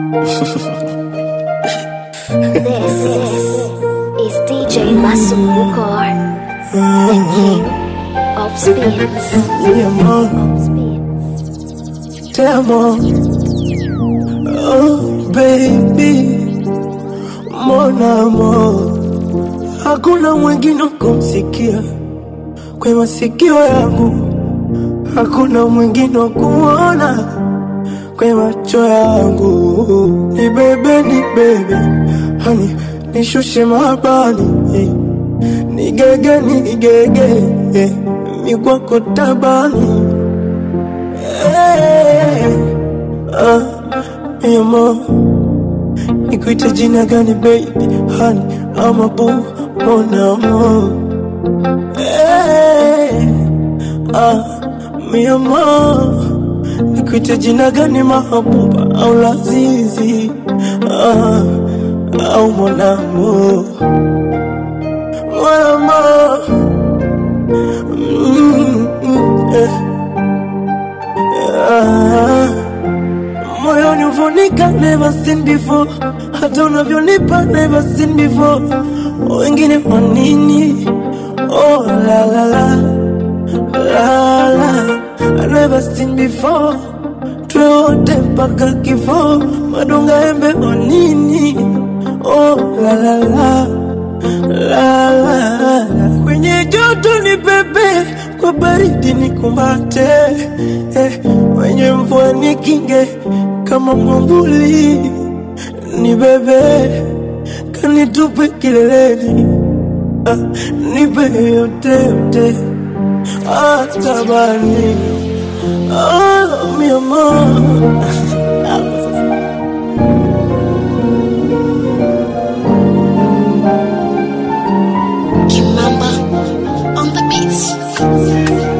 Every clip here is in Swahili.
This is DJ Masumbuko, the king of spins. Mi amor, Spins. te amo. Oh, baby, mon amor. Hakuna mwingine kumsikia kwa masikio yangu, hakuna mwingine wa kuona kwa macho yangu. Ni bebe, ni bebe, hani nishushe mabani, eh. nigege, nigege, eh. mi kwako tabani Eh, ah, mi amor, nikuite jina gani baby, hani ama boo, mon amor. Eh, ah, mi amor, nikuite jina gani mahabuba au lazizi, ah, au mon amor, mon amor. Mm, mm, eh. Ah, moyoni uvonika never seen before, hata unavyonipa never seen before. Wengine kwa nini? Oh la la la la la, I never seen before. Tuwe wote mpaka kifo, madonga embe kwa nini? Oh la la la la la la, kwenye joto ni pepe, kwa baridi ni kumbate, eh, kwenye mvua ni kinge kama mwambuli, ni bebe kanitupe kileleni, ah, nipe yote yote, hata bani ah, mi amor Kimamba on the beats.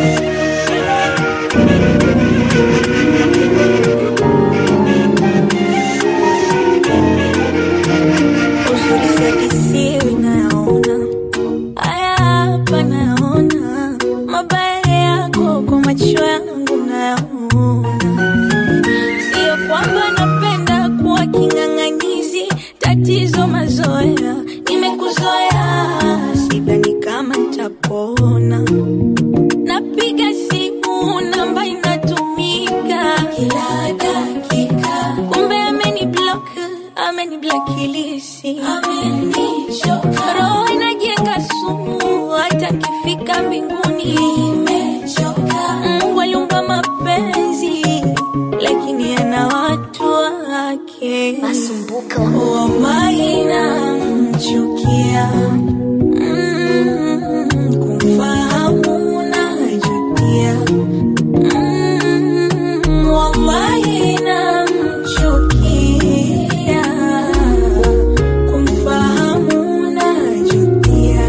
Uzuri sadisiwi nayaona, haya hapa nayaona, mabaya yako kwa macho yangu nayaona. Sio kwamba napenda kuwa king'ang'anizi, tatizo mazoea, nimekuzoea, sidhani kama nitapona. Napiga simu namba inatumika kila dakika, kumbe ameni block, ameni blacklist, amenichoka. Roho inajenga sumu, hata kifika mbinguni imechoka. Mungu aliumba mapenzi, lakini ana watu wake. Masumbuko. Wamaina mchukia Mm, kumfahamu najutia Mm, wallahi namchukia kumfahamu najutia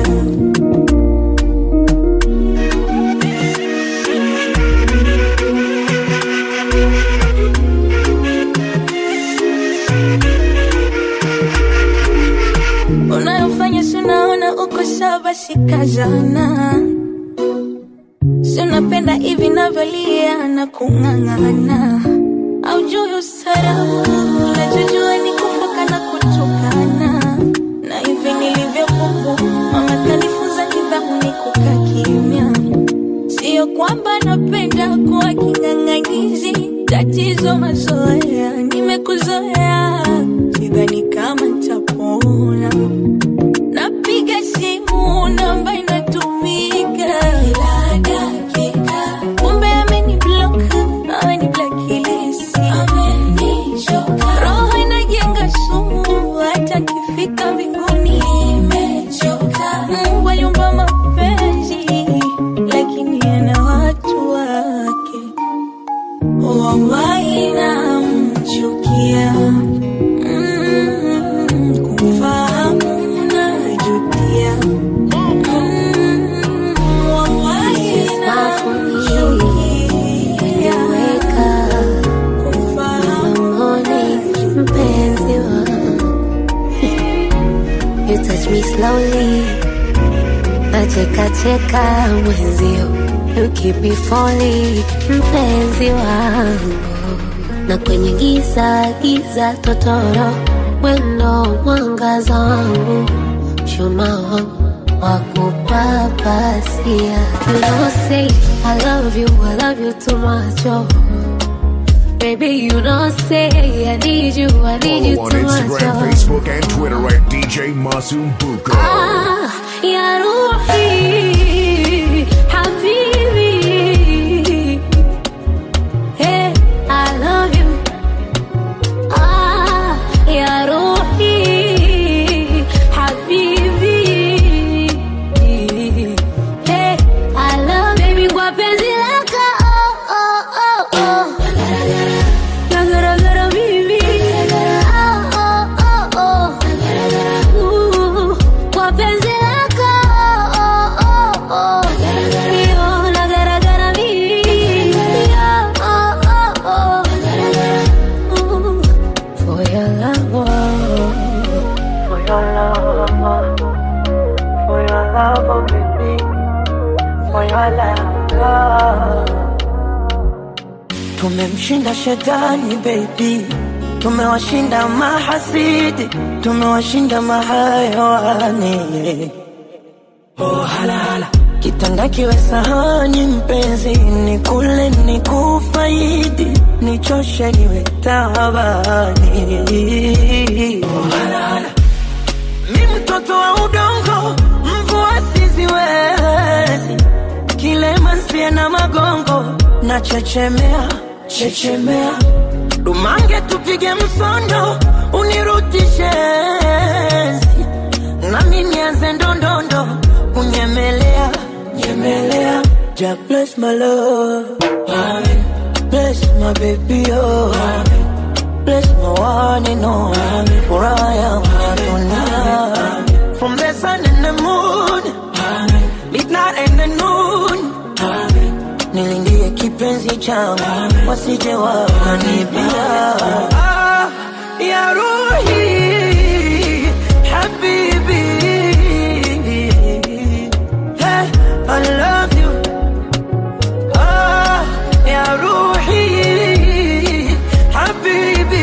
unayofanya si unaona uko sawa basi kazana si unapenda hivi navyolia na kung'ang'ana au juu ustarabu unachojua ni kufoka na kutukana na hivi nilivyokubu mama kanifunza nidhamu ni kukaa kimya sio kwamba napenda kuwa king'ang'anizi tatizo mazoea nimekuzoea sidhani kama nitapona napiga simu namba inatumika kila dakika kumbe ameni block ameni blacklist amenichoka roho inajenga sumu hata kifika mbinguni imechoka mungu aliumba mapenzi lakini ana watu wake wallahi namchukia Mm, kumfahamu najutia Mm, wallahi namchukia kumfahamu Mpenzi wangu. You touch me slowly nacheka cheka mwenzio you keep me falling mpenzi wangu na kwenye giza giza totoro, wendo mwangaza wangu, chuma wangu wakupapasia. You know say I love you, I love you too much, oh. Baby, you know say I need you, I need you Follow on too much, Instagram, oh. Facebook, and Twitter at DJ Masumbuko. آه يا روحي حبيبي Hey, I love you آه يا روحي حبيبي Hey, I love baby kwa penzi lako oh, oh, oh, oh. Nagaragara mimi oh, oh, oh, oh. Ooh, kwa penzi lako oh, oh, oh. Yo, nagaragara mimi oh, oh, oh. Ooh, for your love, oh. For your love, for your love, oh baby, for your love. Tumemshinda shetani baby, tumewashinda mahasidi, tumewashinda mahayawani. Oh halala, kitanda kiwe sahani mpenzi, ni kule ni kufaidi, nichoshe niwe tabani. Oh halala, mi mtoto wa udongo, mvua siziwezi, kilema nsie na magongo, na chechemea chechemea, dumange tupige msondo, unirutishe enzi nami nianze ndondondo kunyemelea nyemelea ja bless my love Amen. bless my baby oh Amen. bless my one and only for I am tonight from the sun and the moon Amen. midnight and the noon Amen. nilindie kipenzi changu wasije wakanibia ah, ya ruhi habibi hey, I love you ah, ya ruhi habibi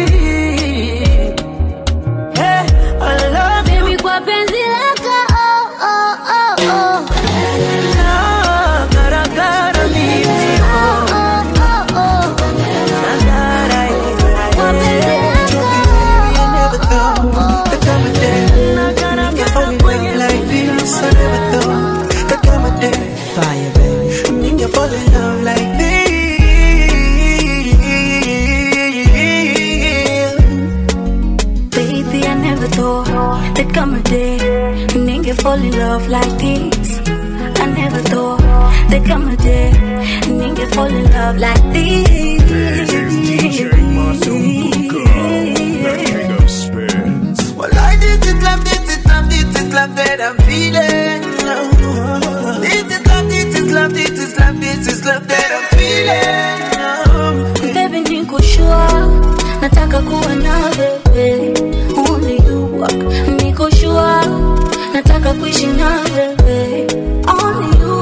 hey, I love you Baby, kwa penzi lako oh, oh, oh, oh. na garagara mimi Oh, oh, oh, oh. na gara Kwa penzi lako na garagara kwenye Fire, baby. Baby, I never thought there'd come a day when nigga fall in love like this. I never thought there'd come a day when nigga fall in love like this. This is DJ Masumbuko, the king of spins. Well, I this is love, this is love, this is love that I'm feeling. This is love, this is love, this is love, this is love that I'm feeling. Baby, niko sure nataka kuwa na wewe, only you. Niko sure nataka kuishi na wewe, only you.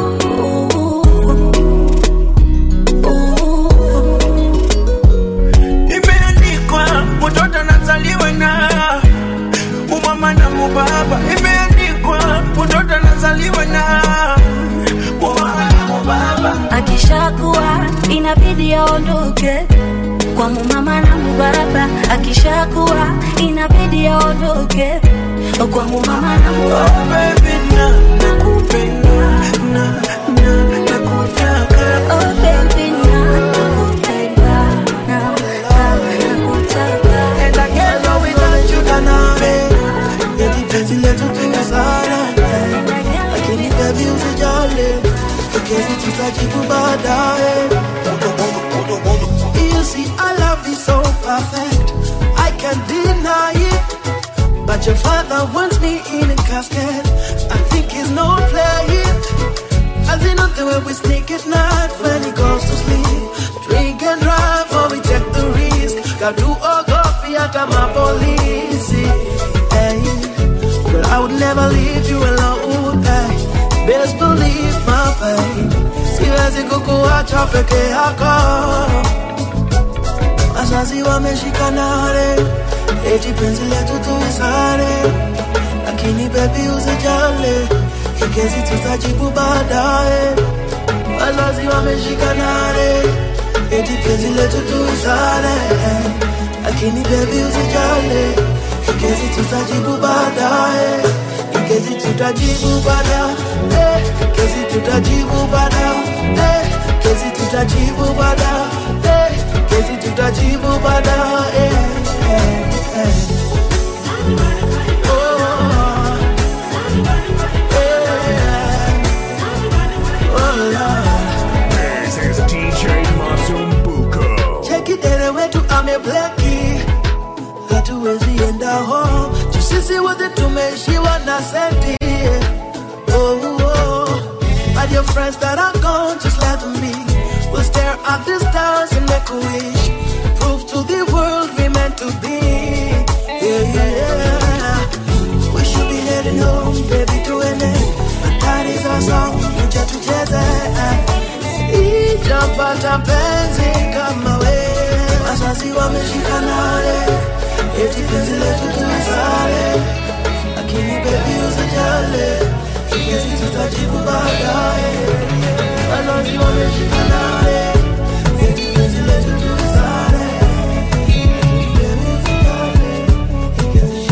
Imeandikwa mtoto anazaliwa na umama na mubaba. Imeandikwa mtoto anazaliwa na umama na mubaba. akishakuwa inabidi aondoke kwa mumama na mubaba akishakuwa inabidi aondoke kwa mumama na Oh mubaba baby, na nakupenda, na na nakutaka. Oh baby, na nakupenda, na na nakutaka. And I can't go without you, Taname. Eti penzi letu tuwe sana. Lakini baby usijali, tukezi tutajibu baadaye. You see, our love is so perfect. I can't deny it. But your father wants me in a casket. I think he's no playing. As in not the way we sneak at night when he goes to sleep. Drink and drive or we take the risk. Got do or go fear my police. Hey, but I would never leave you alone. Hey, best believe my pain. Siwezi kukuacha peke yako. wazazi wameshikanare eti penzi letu tuisare lakini bebi usijale ikezi tutajibu baadaye wazazi wameshikanare eti penzi letu tuisare lakini bebi usijale ikezi tutajibu baadaye ikezi tutajibu baadaye kezi tutajibu baadaye kezi tutajibu baadaye kezi tutajibu baadaye This is DJ Masumbuko. chekidere wetu amebleki hatuwezi enda ho tusisi wote tumeishiwa na senti oh, oh. But your friends that are gone, just let them be. We'll stare at the stars and make a wish. Prove to the world we meant to be. Yeah, yeah. We should be heading home, baby, to an end. But that is our song, kuja tucheze. Ijapata penzi kama we. Wazazi wameshikanare, eti penzi letu tuisare. Lakini baby usijale, ikezi tutajibu baadaye. Wazazi wameshikanare, eti penzi letu tuisare. Baby usijale, ikezi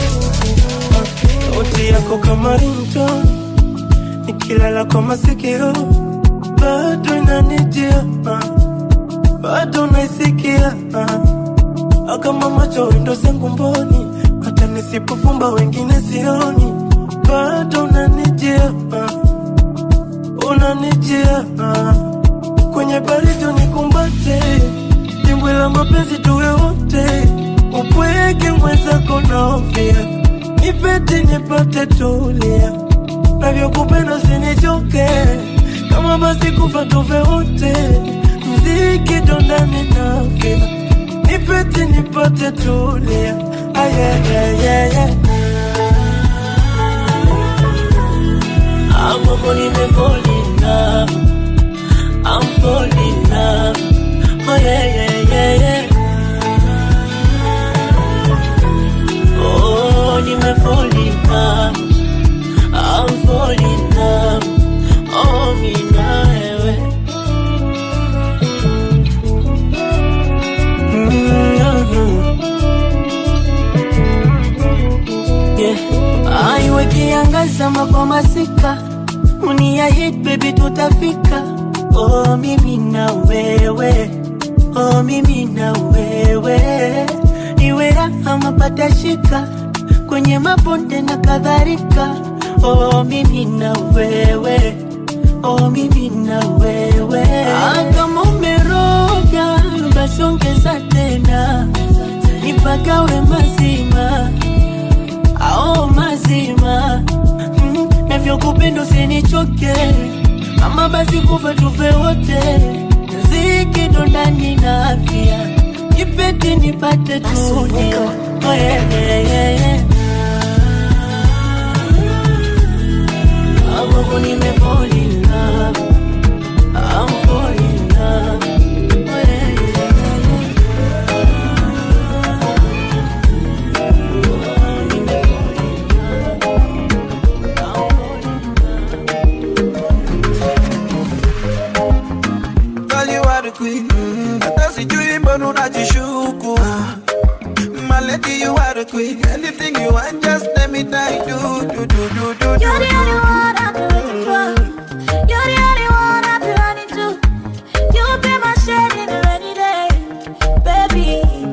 sauti yako kama rinto nikilala kwa masikio bado inanijia ah. bado naisikia ah. kama macho wendo zangu mboni hata nisipofumba wengine sioni bado unanijia ah. unanijia ah. kwenye baridi nikumbate dimbwi la mapenzi tuwe wote upweke mwenzako naofia nipete nipate tulia navyokupenda usinichoke kama basi kufa tuve wote mziki dondani nafia nipete nipate tulia ayayayaya amoko nimefolina I'm falling in love. Oh yeah, yeah, yeah, yeah. Oh, nimefall in love. I'm falling in love. Oh, mi na wewe. Mm, yeah. Aiwe kiangaza kwa masika unia hit baby tutafika oh mimi na wewe oh mimi na wewe iwe raha mapata shika kwenye mabonde na kadhalika oh mimi na wewe oh mimi na wewe ah, kama umeroga basi ongeza tena nipagawe mazima ao mazima mm, navyokupenda usinichoke ama basi kufa tufe wote ziki ndani na afya nipete nipate tulia oh, yeah, yeah, yeah, yeah. Amoko nimefall in love. I'm falling in love. Oh, yeah, yeah, yeah, yeah. Girl, you are the queen. Mm, hata sijui mbona unajishuku. My lady, you are the queen. Anything you want, just let me die. Do, do, do, do, do, do. You're the only one I've been looking for. You're the only one I've been running to. You'll be my shade in the rainy day, baby.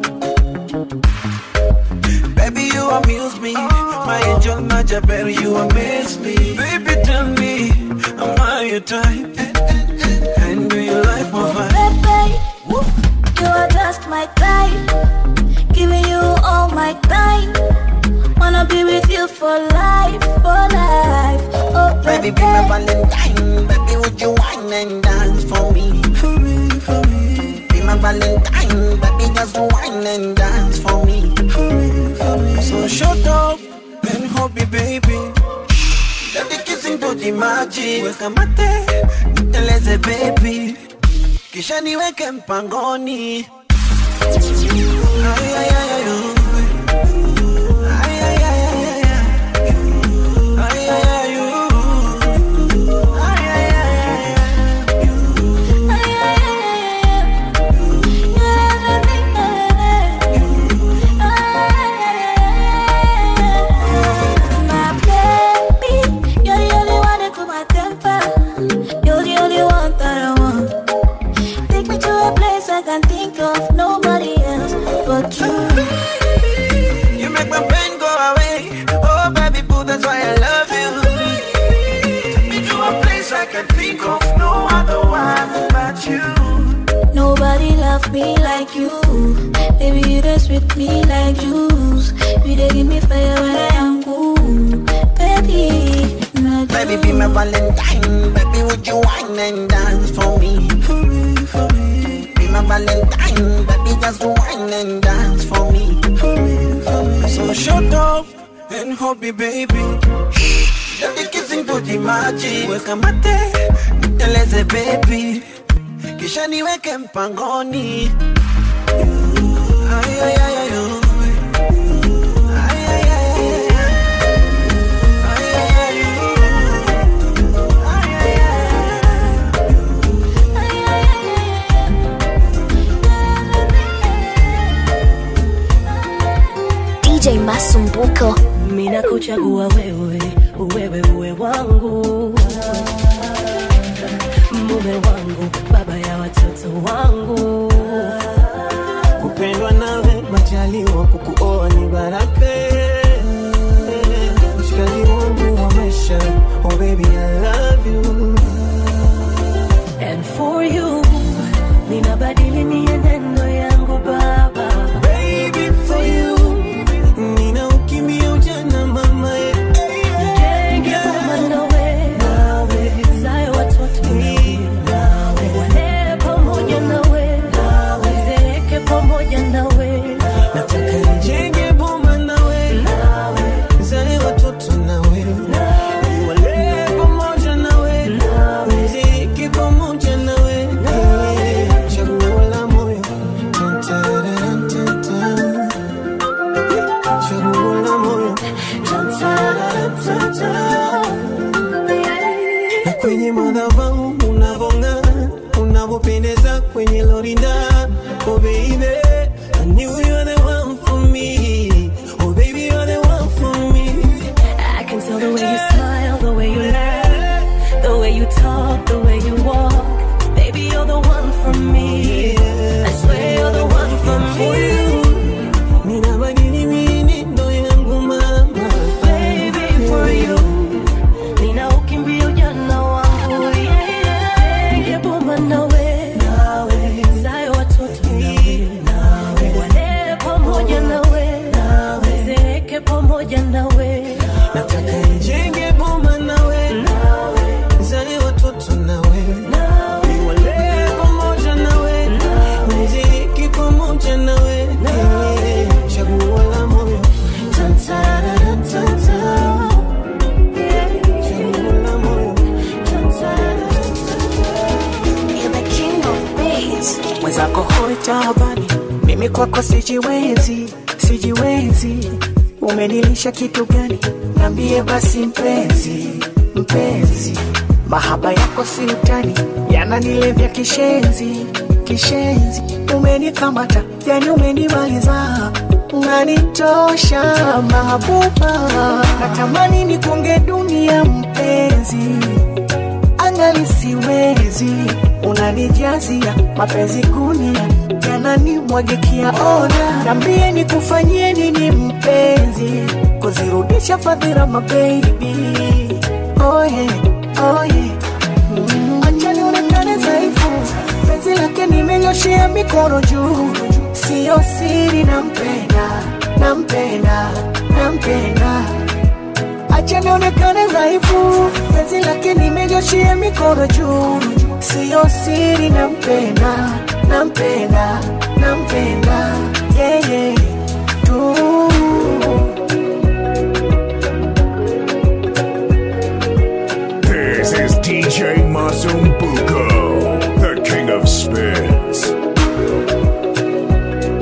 Baby, you amuse me. My angel, my Jabber, you amaze me. Baby, tell me, am I your type? And do you like my vibe? Baby, you are just my type. Giving you all my time. Wanna be with you for life, for life. Oh, Baby, be my Valentine. Baby, would you wine and dance for me? For me, for me. Be my Valentine. Baby, just wine and dance for me. For me, for me. So shut up and hold me, baby. Let the kissing do the magic. Weka mate, niteleze baby. Kisha niweke mpangoni. My baby, you're the only one that cool my temper. You're the only one that I want. Take me to a place I can think of nobody else but you. You make my pain go away. Oh, baby boo, that's why I love you. Take me to a place I can think of no other one but you. Nobody love me like you. Baby, you just with me like juice. You dey give me fire when I am cool. Baby, not Baby, be my Valentine. Baby, would you wine and dance for me? For me, for me. Be my Valentine. Baby, just wine and dance for me. For me, for me. So shut up and hold me, baby. Let the kissing do the magic. Weka mate, niteleze baby. Kisha niweke mpangoni. Ay, ay, ay, ay, oh. Ay, ay, ay, ay, ay. Ay, ay, ay, oh. Ay, ay, ay, ay. DJ Masumbuko. mina kuchagua wewe wewe uwe wangu mume wangu baba ya watoto wangu kupendwa nawe majaliwa kukuoa ni baraka mshikaji wangu wa maisha oh baby I love you and for you ninabadili mienendo yangu baba baby for you nina ukimbia ujana mama Jenge boma nawe nawe zae watoto nawe wale pamoja nawe nawe zeeke pamoja nawe nataka nijenge boma nawe zae watoto nawe wale pamoja nawe mziki pamoja nawe chaguo la moyo Tan-tan-tan-tan-tan. chaguo la moyo na kwenye madhabahu unavong'aa unavyopendeza kwenye lorinda oh baby I knew you were the one for me oh baby you're the one for me I can tell the way you smile, the way you laugh, the way you talk, the way you walk. Baby, you're the one for me. I swear you're the one for me. ninabadili mienendo yangu mama Baby, for you. Nina ukimbia ujana wangu. Yeah. Nige bomba nawe. Nawe. Zae watoto nawe. Wale pamoja nawe. Zeeke pamoja nawe. nataka nijenge boma nawe zale watoto nawe wale pamoja nawe mziki pamoja nawe chaguo la moyo Tan-tan-tan-tan. chaguo la moyo You're the king of bass. mwenzako hoi taabani, mimi kwako sijiwezi, sijiwezi. Umenilisha kitu gani? Niambie basi mpenzi, mpenzi. Mahaba yako si utani, yananilevya kishenzi, kishenzi. Umenikamata, yani umenimaliza, unanitosha mahabuba. Natamani nikunge dunia mpenzi angali siwezi, unanijazia mapenzi kunia yananimwagikia. Ona, nambie nikufanyie nini mpenzi, kuzirudisha fadhila mabebi. Oh yeah, oh yeah. Mm, acha nionekane dhaifu, penzi lake nimenyoshea mikono juu, siyo siri, nampenda, nampenda, nampenda acha nionekane dhaifu, penzi lake nimenyoshia mikono juu, siyo siri, nampenda, nampenda, nampenda yeah, yeah. tu This is DJ Mazumbuko, the king of spins.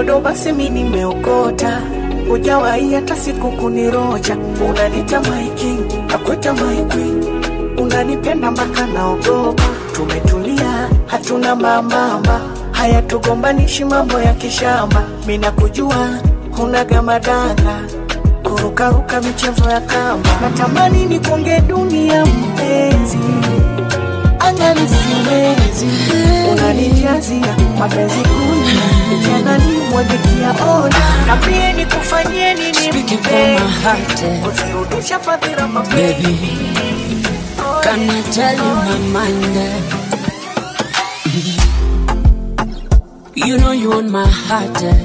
ndo basi mi nimeokota ujawahi hata siku kunirocha unanita maiki nakweta maikwi unanipenda mpaka naogopa tumetulia hatuna mambamba haya tugombanishi mambo ya kishamba mi nakujua hunaga madanga kurukaruka michezo ya kamba natamani nikonge dunia mpenzi angani siwezi unanijazia mapenzi kuna janani mwagikia ona na pia nikufanyie nini Speaking from my heart, eh. kuzirudisha fadhila mapenzi Baby, can I tell you my mind? eh? You know you on my heart, eh?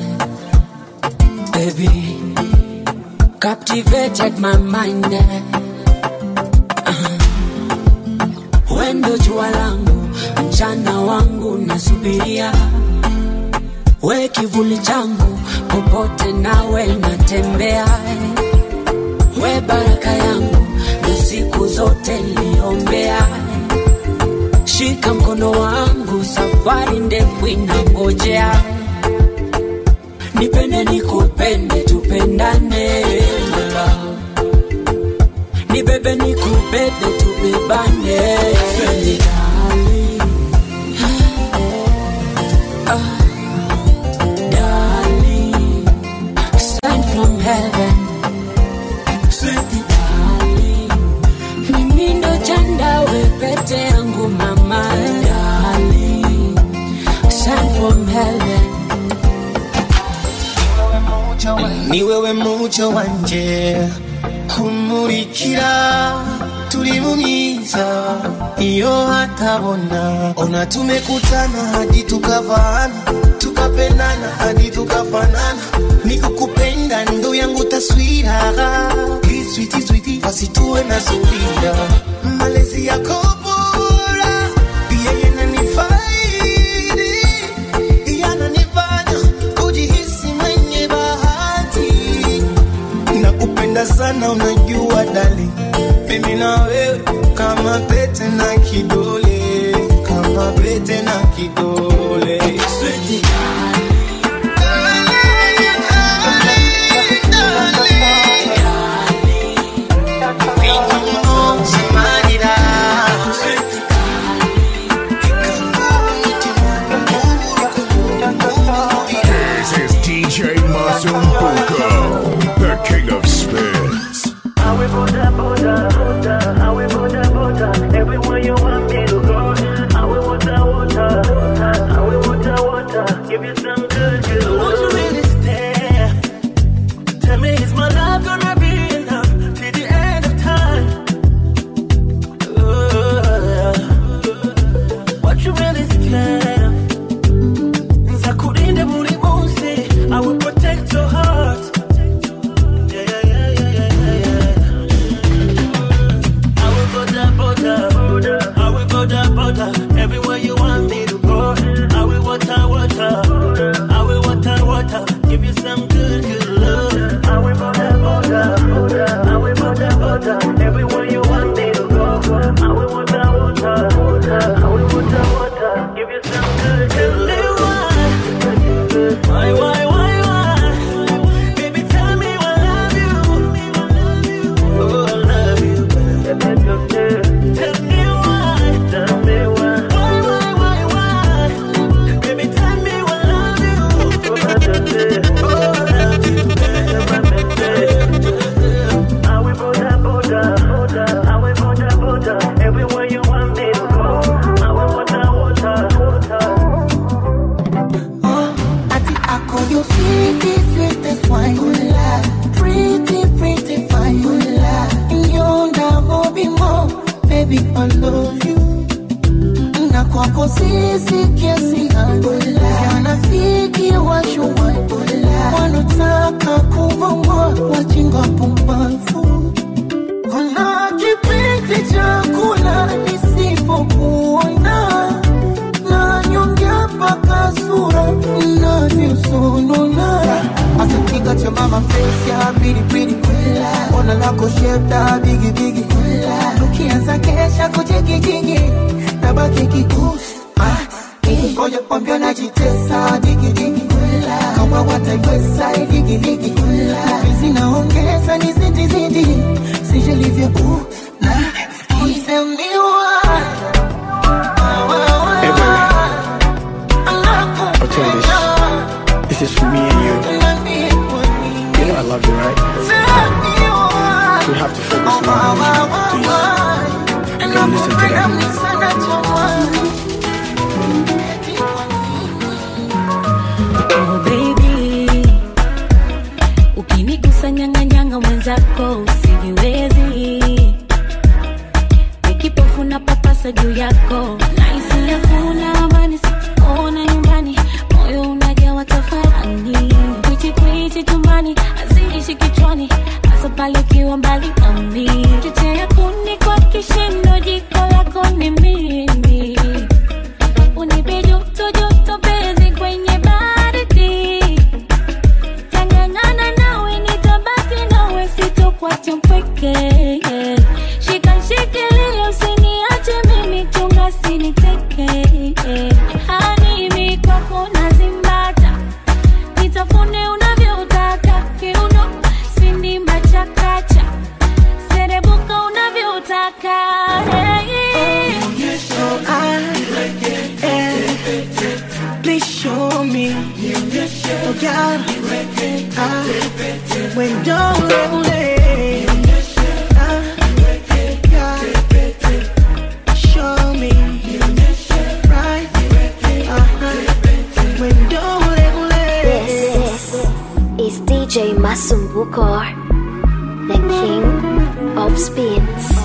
baby. Captivated my mind. eh? Uh-huh. Wendo jua langu, mchana wangu nasubiria, we kivuli changu, popote nawe natembea, we baraka yangu, na siku zote niliombea. Shika mkono wangu, safari ndefu inangojea. Nipende nikupende, tupendane mama. Nibebe nikubebe, tubebane. Sweet darling. Ah, darling. Sign from heaven. Sweet darling. Mimi ndo chanda we pete yangu mama darling Sign from heaven ni wewe muco wanje umurikira turi mu myiza iyo hatabona ona tumekutana hadi tukavana tukapendana hadi tukafanana nikukupenda ndo yangu taswira kiswiti switi wasituwe na subira malezi yako bora pia yananifaidi yananifanya kujihisi mwenye bahati nakupenda sana unajua dali mimi na wewe kama pete na kidole kama pete na kidole Sweetie. This is DJ Masumbuko, the king of spins. Everywhere you want me to go, I will water, water. I will water, water. Give you some good, good. Won't you really stay? Tell me, is my love gonna be enough till the end of time? Uh, what you really scared? Nzakurinde buri munsi, I will protect your heart. Yeah, yeah, yeah, yeah, yeah, yeah, yeah. I will go down, border. I will go down, border. Everywhere you want me to go. I will water, water. I will water, water. Give you some good, good love. I will go down, border. I will go down, border. Everywhere you want me to go. I will water, water. I will water, water. Give you some good, good love. Why, why, why, why? Baby, tell me I love you. Oh, I love you. Tell me why. Tell me why. Why, why, why, why? Baby, tell me I love you. Oh, I love you. I will border, border, border. I will border, border. Everywhere you want me to go. I will water, water, water. Ati ako you sweetie, sweetest wine Pretty, pretty fine You never be more Baby, I love you Na kwako sisi kiasi gani Wanafiki washuwa Wanataka kuvongwa Wajinga pumbavu Kuna kipindi cha kula nisipokuona nanyongea mpaka sura navyosonona asakiga cha mama face ya pilipili ona lako shepta bigibigi ukianza kesha kujigijigi nabaki kikusi ngoja kwambia najitesa digidigi kama ligiligi mapenzi naongeza ni zidi zidi sijalivyo uh, na isembiwa Hey baby, I'll tell you this. This is for me and you. You know I love you, right? We have to focus on our relationship. Please, come listen to that. Oh baby, ukinigusa nyang'anyanga mwenzako usijiwezi, nikipofu na papasa juu yako, naisi hakuna amani, sikuona nyumbani, moyo unajawa tafarani, kwichi kwichi chumbani, haziishi kichwani, hasa pale ukiwa mbali nami, chochea kuni kwa kishindo, jiko lako ni mimi unipe joto joto penzi kwenye baridi tangangana nawe nitabaki nawe sitokuacha mpweke shika shikilia usiniache mimi chunga siniteke hanimi kwako nazimbata nitafune unavyotaka kiuno sindimba chakacha serebuka unavyotaka hey. So I, yeah, please show me. Oh God, I, when don't let Show me right, uh-huh. when don't This is DJ Masumbuko, the king of spins.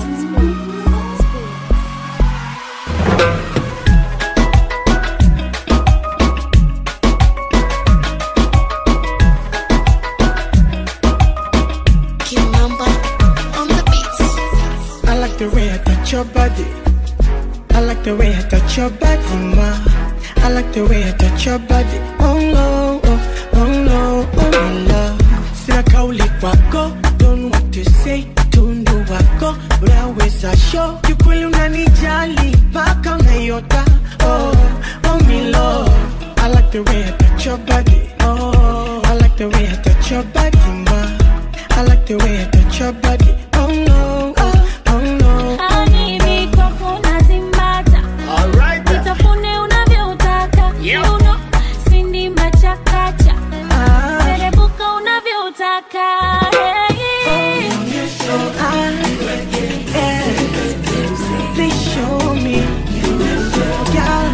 Kimamba on the beats. I like the way I touch your body. I like the way I touch your body, ma. I like the way I touch your body. Oh no, oh, oh no, oh my love. Sina kauli kwako, don't want to say tundu wako, unaweza show kiukweli unanijali mpaka unaiota. Oh, oh my love. I like the way I touch your body. Oh, I like the way I touch your body, ma. I like the way I touch your body. Oh no, oh, oh no. Hanimi kwako nazimbata nitafune unavyotaka kiuno sindimba chakacha serebuka unavyotaka hey. So I, yeah, please show me. Yeah,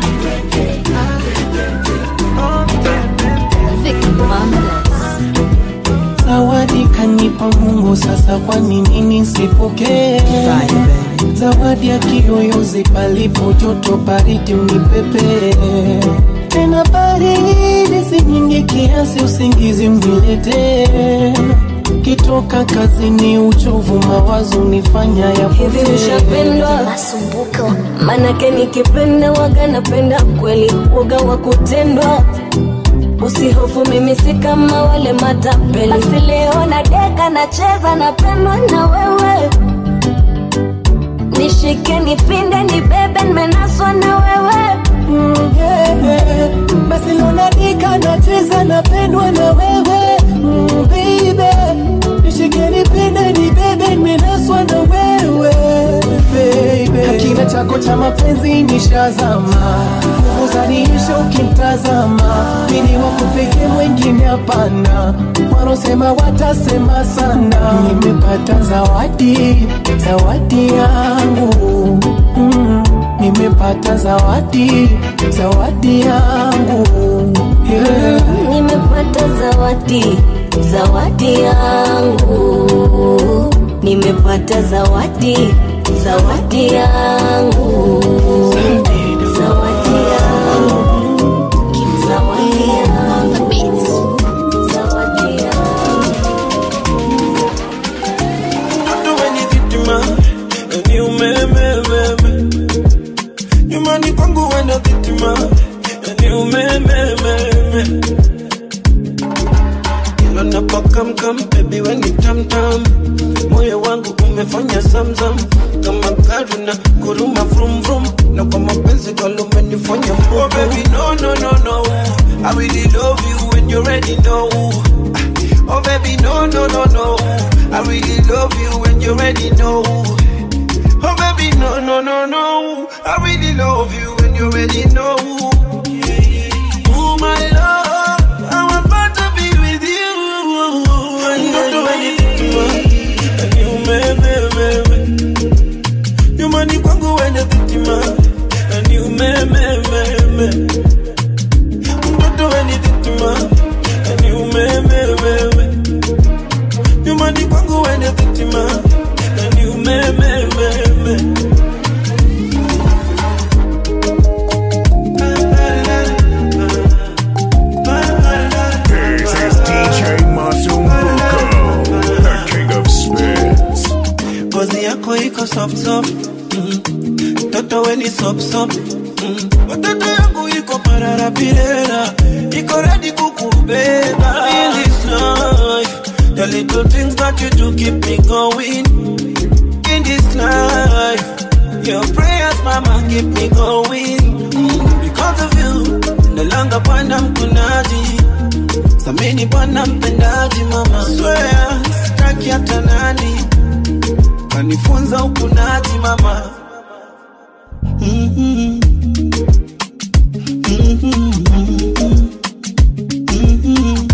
Zawadi kanipa Mungu, sasa kwa nini nisipokee? Zawadi ya kiyoyozi, palipo joto baridi unipepe tena baridi si nyingi kiasi, usingizi mniletee. Kitoka kazini, uchovu mawazo nifanya ya hivi ushapendwa manake nikipenda waga napenda kweli waga wa kutendwa usihofu mimi si kama wale matapeli basi leo na deka nacheza napendwa na wewe nishike nipinde nibebe nimenaswa na wewe Mm, yeah, yeah. Basi lonadika nacheza napendwa na wewe mm, baby nishike nipende nibebe nimenaswa na wewe baby Hakina chako cha mapenzi nishazama nguvu zaniisha ukimtazama mini wako pekee mwengine hapana wanaosema watasema sana nimepata zawadi zawadi yangu mm, nimepata zawadi zawadi yangu yeah. nimepata zawadi zawadi yangu nimepata zawadi zawadi yangu zawadi yangu zawadi yangu zawadi Hatuweni vitima, yani umemememe. Nyumbani kwangu wenda vitima, yani umemememe. Kila napokamkam, baby we ni tamtam. Moyo wangu umefanya zamzam kama gari na kuruma vrum vrum, na kwa mapenzi galo umenifanya mbogo. Oh baby no no no no, I really love you when you already know. Oh baby, no, no, no, no. I really love you when you already know. Oh baby, no, no, no, no. I really love you when you already know. Oh my love, I'm about to be with you. And don't do anything to her. And you, me, me, me, me. You money kwangu wende vitima. And you, me, me, me, me. Don't do anything to her. And you, me, me, me, me. You money kwangu wende vitima. And you, me, me, me, me. This is DJ Masumbuko, the king of spins. ngozi yako iko soft soft mm. Toto we ni sop sop mm. Watoto yangu iko parara pirera Iko ready kukubeba In this life The little things that you do keep me going In this life Your prayers mama keep me going mm. Because of you Nalanga bwana mkunaji Samini bwana mpendaji mama Swear sitaki hata nani kanifunza ukunaji mama Mhm. Mhm. Mhm.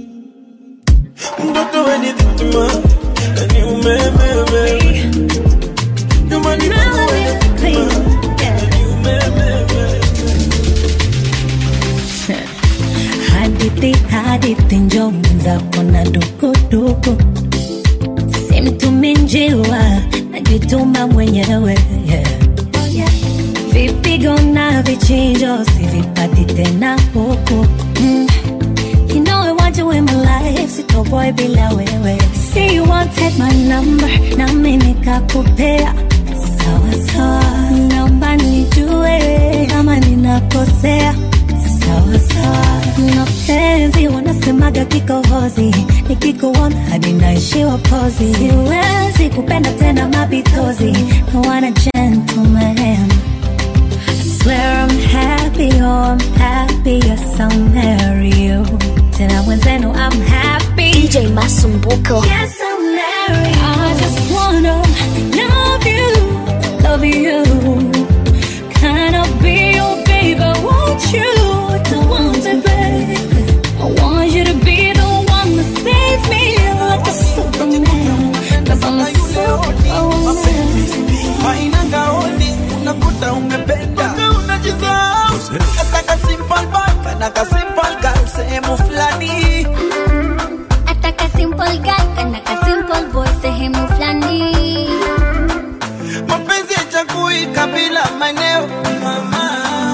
mtoto weni vitima nani umememe nyumbani kwangu weni vitima nani umememe hadithi hadithi njo mwenzako na dukuduku simtumi njiwa najituma mwenyewe yeah. vipigo na vichinjo sivipati tena huku mm. You know I want you in my life, sitoboy bila wewe. See you wanted my number, nami nikakupea. Sawa sawa, naomba nijue kama ninakosea. Sawa sawa, mapenzi wanasemaga kikohozi, nikikuona hadi naishiwa pozi. Siwezi kupenda tena mapitozi, I want a gentleman. I swear I'm happy, oh I'm happy, yes I'll marry you. Tena mwenzenu I'm happy. DJ Masumbuko. Yes I'll marry you. I just wanna love you, love you. Can I be your baby? Won't you? Don't want me, baby. I want you to be the one to save me like a superman. Cause I'm a superwoman. haina gaoni unakuta umependa Mpaka unajisahau nataka simple boy kana ka simple girl sehemu fulani Ataka simple guy kana ka simple boy sehemu fulani. mapenzi yachakui kabila maeneo mama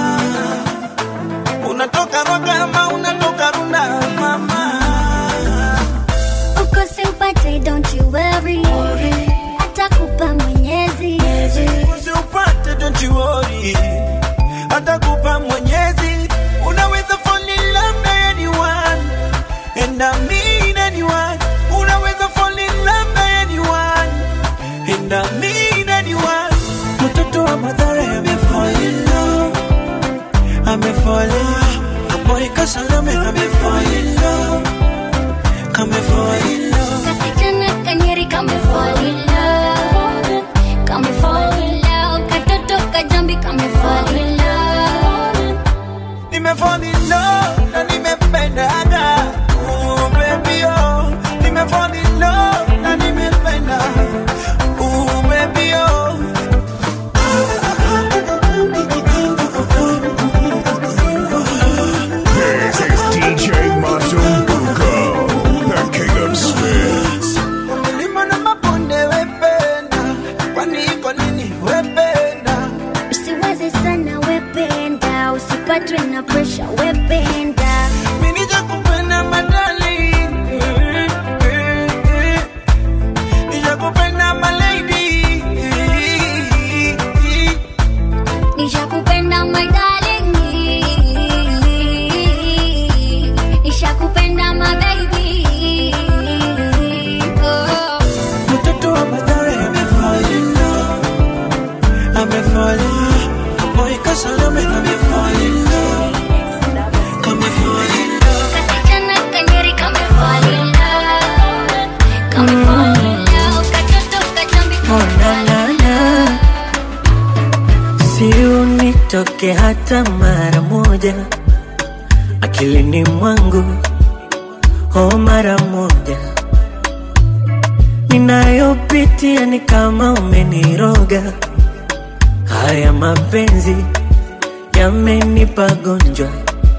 unatoka rogama unatoka runda mama Uko simpate don't you worry. Atakupa mwenyezi. usiupate don't you worry atakupa mwenyezi unaweza fall in love na anyone and I mean anyone unaweza fall in love na anyone and I mean anyone mtoto wa madhara amefall in love amefall in love kaboy kasalame amefall in love kamefall in love Kasichana kanyeri kame fall in love. Kame fall in love. Katoto kajambi kame fall in love. nimefall in love na nimependaga oh baby oh nimefall in love na nimependa oh baby oh This is DJ Masumbuko, the king of spins. milima na mabonde wependa kwani iko nini wependa Usiwaze sana wependa. Usipatwe na pressure wependa. mimi nijakupenda madali nijakupenda malady Nishakupenda my darling. Nishakupenda my baby. Oh. mtoto wa madhara amefall in love amefall in love kaboy kasalame amefall in love kamefall in love Kasichana kanyeri kame fall in love. isitoke hata mara moja akilini mwangu, oh, mara moja ninayopitia ni kama umeniroga. Haya mapenzi yamenipa gonjwa,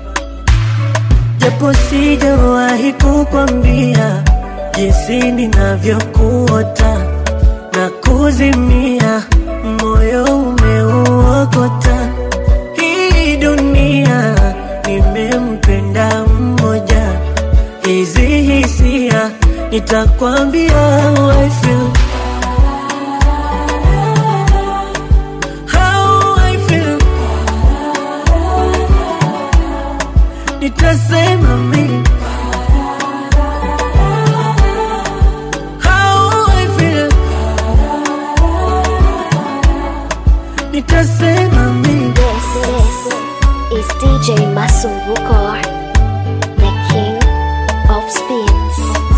japo sijawahi kukwambia jinsi ninavyokuota na kuzimia, moyo umeuokota. Hii dunia nimempenda mmoja, hizi hisia nitakwambia how I feel. How I feel. Nitasema mimi how I feel. Nitasema mimi Is DJ Masumbuko, the king of spins.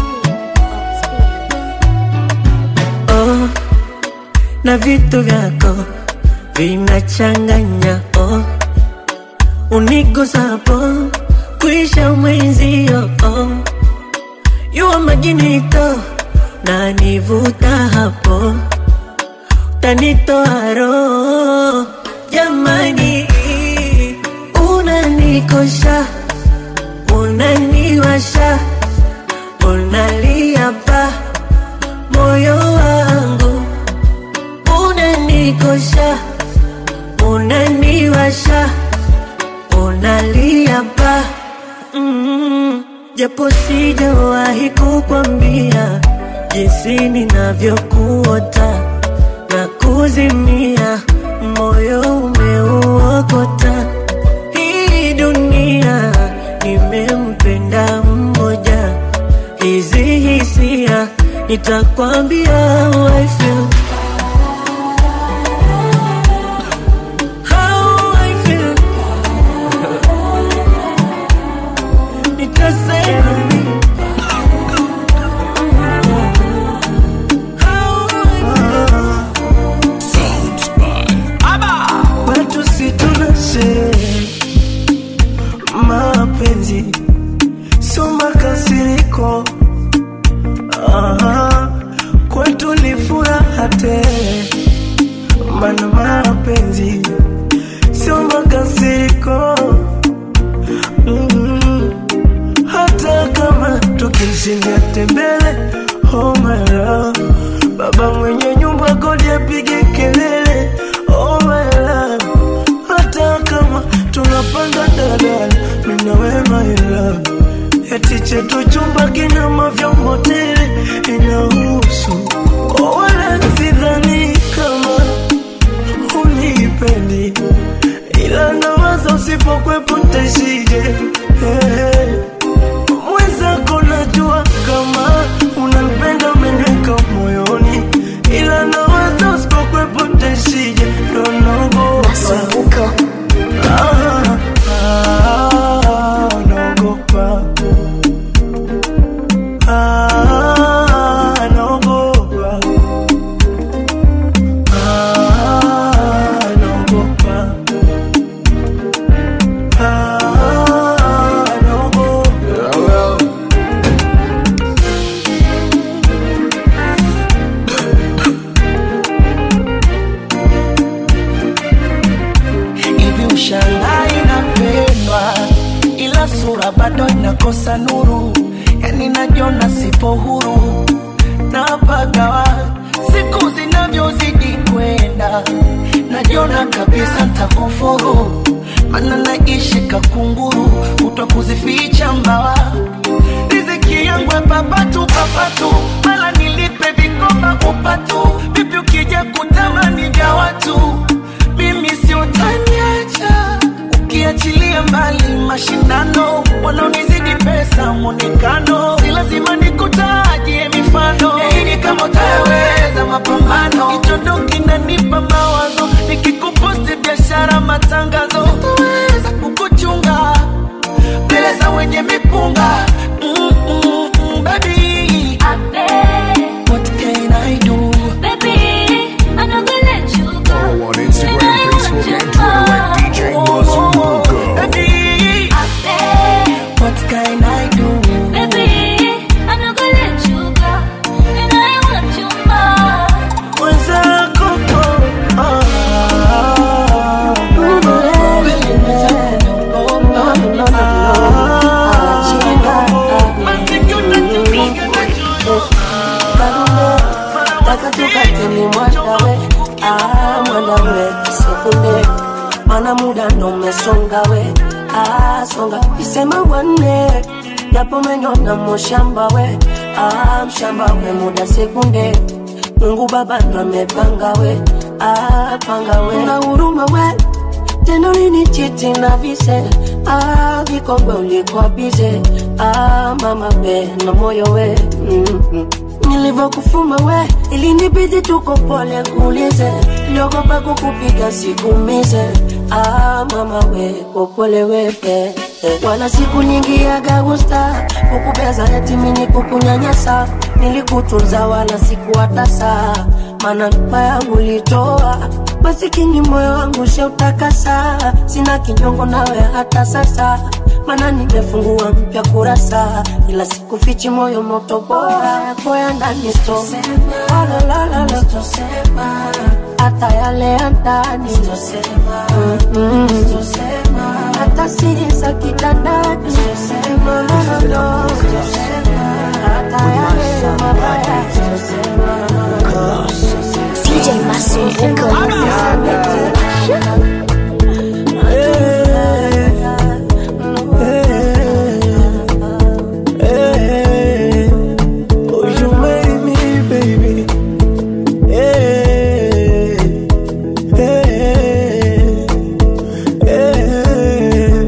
oh, na vitu vyako vinachanganya oh, unigusapo kuisha mwenzio oh, yuwa majinito na nivuta hapo tanitoa roho jamani, unanikosha unaniwasha unalia pa moyo wangu unanikosha unaniwasha unalia pa mm, japo sijawahi kukwambia jinsi ninavyokuota na kuzimia moyo umeuokota hii dunia nimempenda mmoja hizi hisia nitakwambia how I feel. How I feel. Nitasema mimi. Watu si tunashe mapenzi sio makasiriko. Aha, kwetu ni furaha tele, mana mapenzi sio makasiriko. Mm, hata kama tukishindia tembele, oh my love, baba mwenye nyumba kodi apige kelele, oh my love, hata kama tunapanda dadala, mimi na wewe my love eti chetu chumba kina mavyombo tele inahusu oh, wala sidhani kama unipendi ila nawaza usipokwepo ntaishije hey. mwenzako najua kama unanipenda umeniweka moyoni ila nawaza usipokwepo ntaishije ndo naogopa ah, ah, naogopa Ah, naogopa. Ah, naogopa. Ah, naogopa. hivi ushangaa inapendwa ila sura bado inakosa nuru yani najiona sipo huru napagawa siku zinavyozidi kwenda najiona kabisa ntakufuru mana naishi kakunguru kutwa kuzificha mbawa riziki yangu papatu papatu mala nilipe vikoba upatu vipi ukija kutamani vya watu mimi si utaniacha ukiachilia mbali mashindano wanaonizidi pesa mwonekano si lazima nikutajie mifano ili kama utaweza mapambano hicho ndo kinanipa mawazo nikikuposti biashara matangazo utaweza kukuchunga mbele za wenye mipunga mm, mm, mm, baby. What can I do? Baby, I'm not gonna let you go. Follow on Instagram, Facebook, and Twitter at napenda we sekunde mana muda ndo umesonga we ah, songa isema wanne japo menyona moshamba we ah, mshamba we muda sekunde mungu baba ndo amepanga we ah, panga we na huruma we tena ulinichiti na vise ah, vikongwe ulikuwa bize ah, mama we na moyo we mm-hmm. nilivyokufuma we ilinibidi tuko pole kuulize niogopa kukupiga sikumize ah, mama we kopole wepe wala siku nyingi yagagusta kukubeza etimini kukunyanyasa nilikutunza wala sikuwatasa mana mpa yangu litoa masikini moyo wangu sheutakasa sina kinyongo nawe hata sasa mana nimefungua mpya kurasa ila sikufichi moyo moto bora yako ya ndani sto Alalalala. hata yale ya ndani Mm-mm. hata siri za kitandani No, no, no, no. hata yale ya mabaya DJ Masumbuko. Oh, you made me, baby. Hey, hey, hey.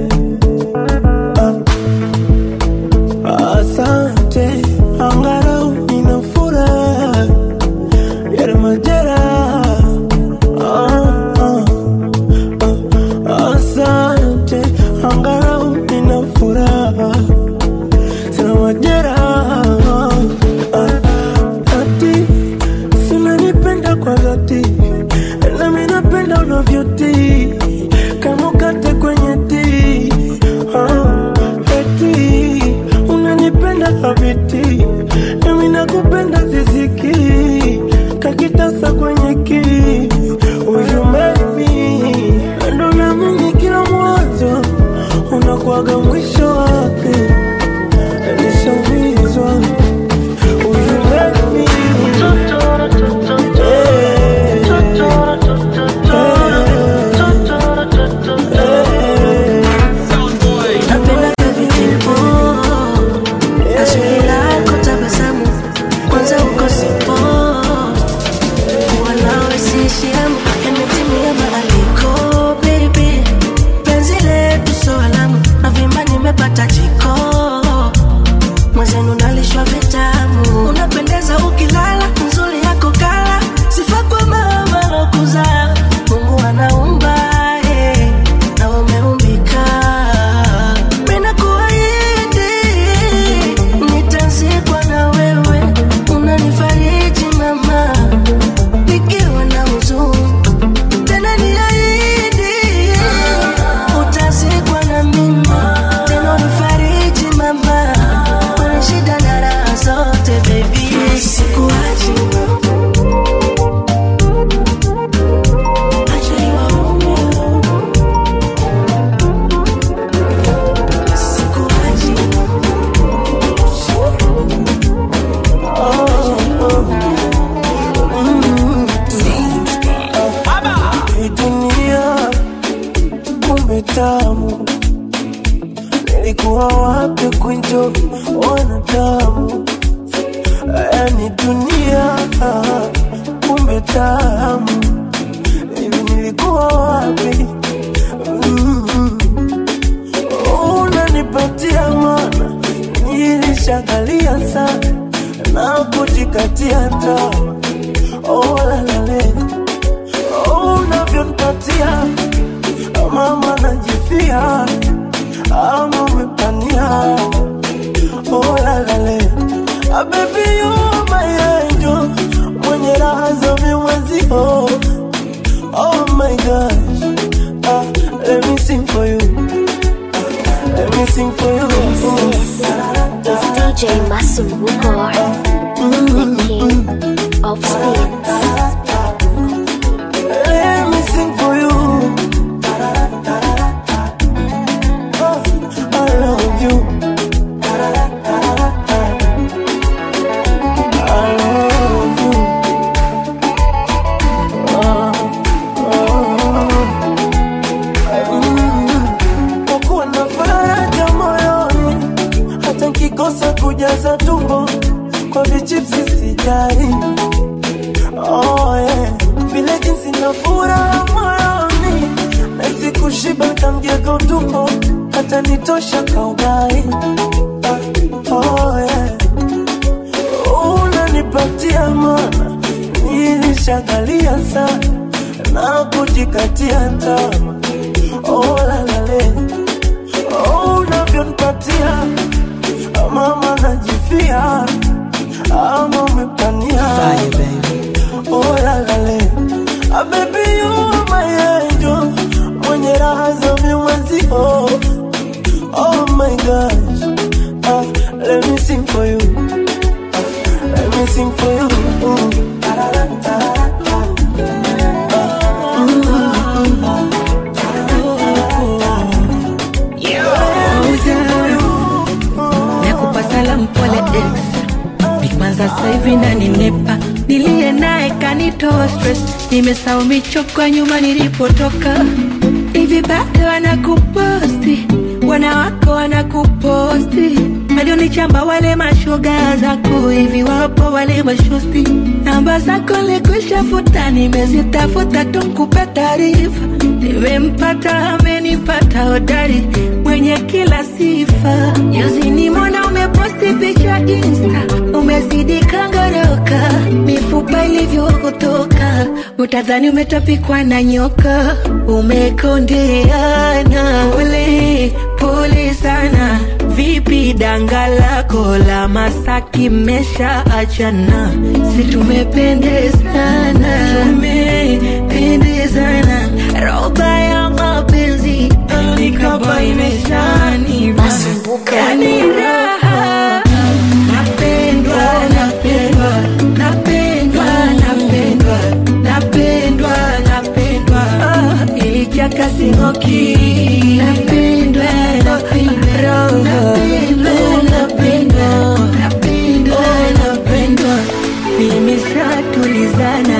Ah, Asante, angalau nina furaha yale majeraha. Ah, ah, ah. Asante, angalau nina furaha sina majeraha Ah, ati sinanipenda kwa dhati nami napenda unavyotii kama ukate kwenye tii Ah, eti unanipenda habiti nami nakupenda ziziki kakitasa kwenye kii uyumemi ndo namini kila mwanzo unakuwaga mwisho wake nishaumizwa uyumemi napenda kavitipo kasuri lako tabasamu kwanza uko sipo kuwa nawe sishiamu yametimia maaliko baby penzi letu so alamu na vimba nimepata jiko mwenzenu nalishwa vitamu unapendeza ukilala nzuri yako kala sifa kwa mama lokuza mungu anaumba eh, na umeumbika Mina kuahidi nitazikwa na wewe, unanifariji mama, nikiwa na huzuni. Tena niahidi utazikwa na mimi, tena unifariji mama, kwenye shida na raha zote baby, sikuachi acha iwaume sikuachi Hii dunia kumbe tamu, nilikuwa wapi kuenjoy wanadamu? Yani dunia kumbe tamu, hivi nilikuwa wapi? Mm. Unanipatia mana, nilishangalia sana na kujikatia tamaa. Oh, la, la, la. Oh, unavyonipatia mama najifia ama umepania oh, la, la, la. Ah, baby you my angel mwenye raha za mimwezio oh my gosh ah, let me sing for you ah, let me sing for you It's DJ Masumbuko, the king of spins. Let me sing for you. Oh, I love you. I love you. Oh, kamgego tumbo hata nitosha kaugai oh, yeah. unanipatia mana nilishagalia sana na kujikatia tama oh, lalale oh, unavyonipatia mama najifia ama umepania oh, lalale ah, baby you are my angel mwenye raha za viumazio oh my gosh ah, let me sing for you ah, let me sing for you mm. nakupa salamu pole ex nikwanza saivi na ninepa niliye naye kanitoa stress nimesahau michoko nyuma nilipotoka hivi bado wanakuposti wanawako wanakuposti walionichamba wale mashoga zako hivi wapo wale mashosti namba zako likushafuta nimezitafuta tunkupe taarifa nimempata amenipata hodari mwenye kila sifa juzi nimona umeposti picha insta umezidi kangoroka mifupa ilivyokutoka utadhani umetapikwa na nyoka umekondeana pole pole sana vipi danga lako la masaki mesha achana si tumependezana tumependezana roba ya mapenzi nikaba imeshani yani raha napendwa napendwa napendwa napendwa napendwa napendwa Ah, ilichaka singoki napendwa napendwa napendwa napendwa napendwa napendwa nimeshatulizana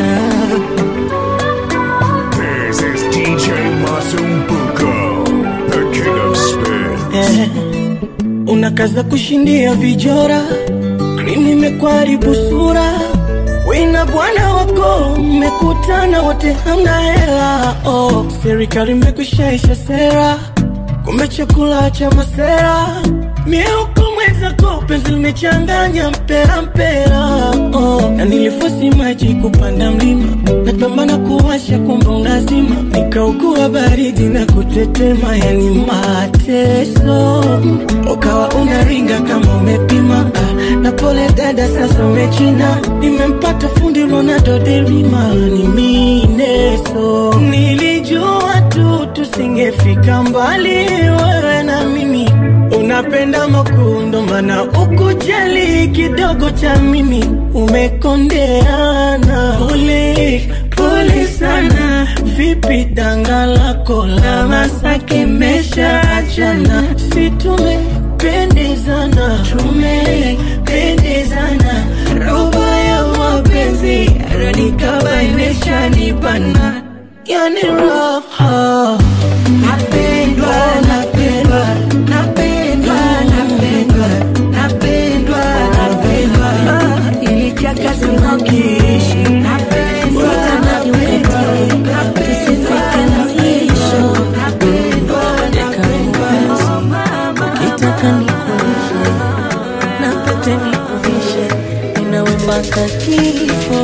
This is DJ Masumbuko, the king of spin. Eh, unakaza kushindia vijora krimu imekwaribu sura wina bwana wako mmekutana wote hamna hela oh, serikali imekushaisha sera kumbe chakula cha masera mieuko mwenzako penzi limechanganya mpera mpera oh, na nilifosi maji kupanda mlima napambana kuwasha kumbe unazima nikaugua baridi na kutetema yani mateso ukawa unaringa kama umepima ah, na pole dada sasa umechina nimempata fundi Ronaldo derima ni mineso nilijua tu tusingefika mbali wewe na mimi unapenda makundo mana ukujali kidogo cha mimi umekondeana pole pole sana vipi danga lako la masake mesha achana si tumependezana tumependezana roba ya mapenzi ranikaba imeshanibana yani raha napendwa napendwa napendwa napendwa napendwa napendwa Ah, ilichaka simokishi napendwa napendwa napendwa napendwa napendwa ukitaka nikuvishe na pete nikuvishe ninawe mpaka kifo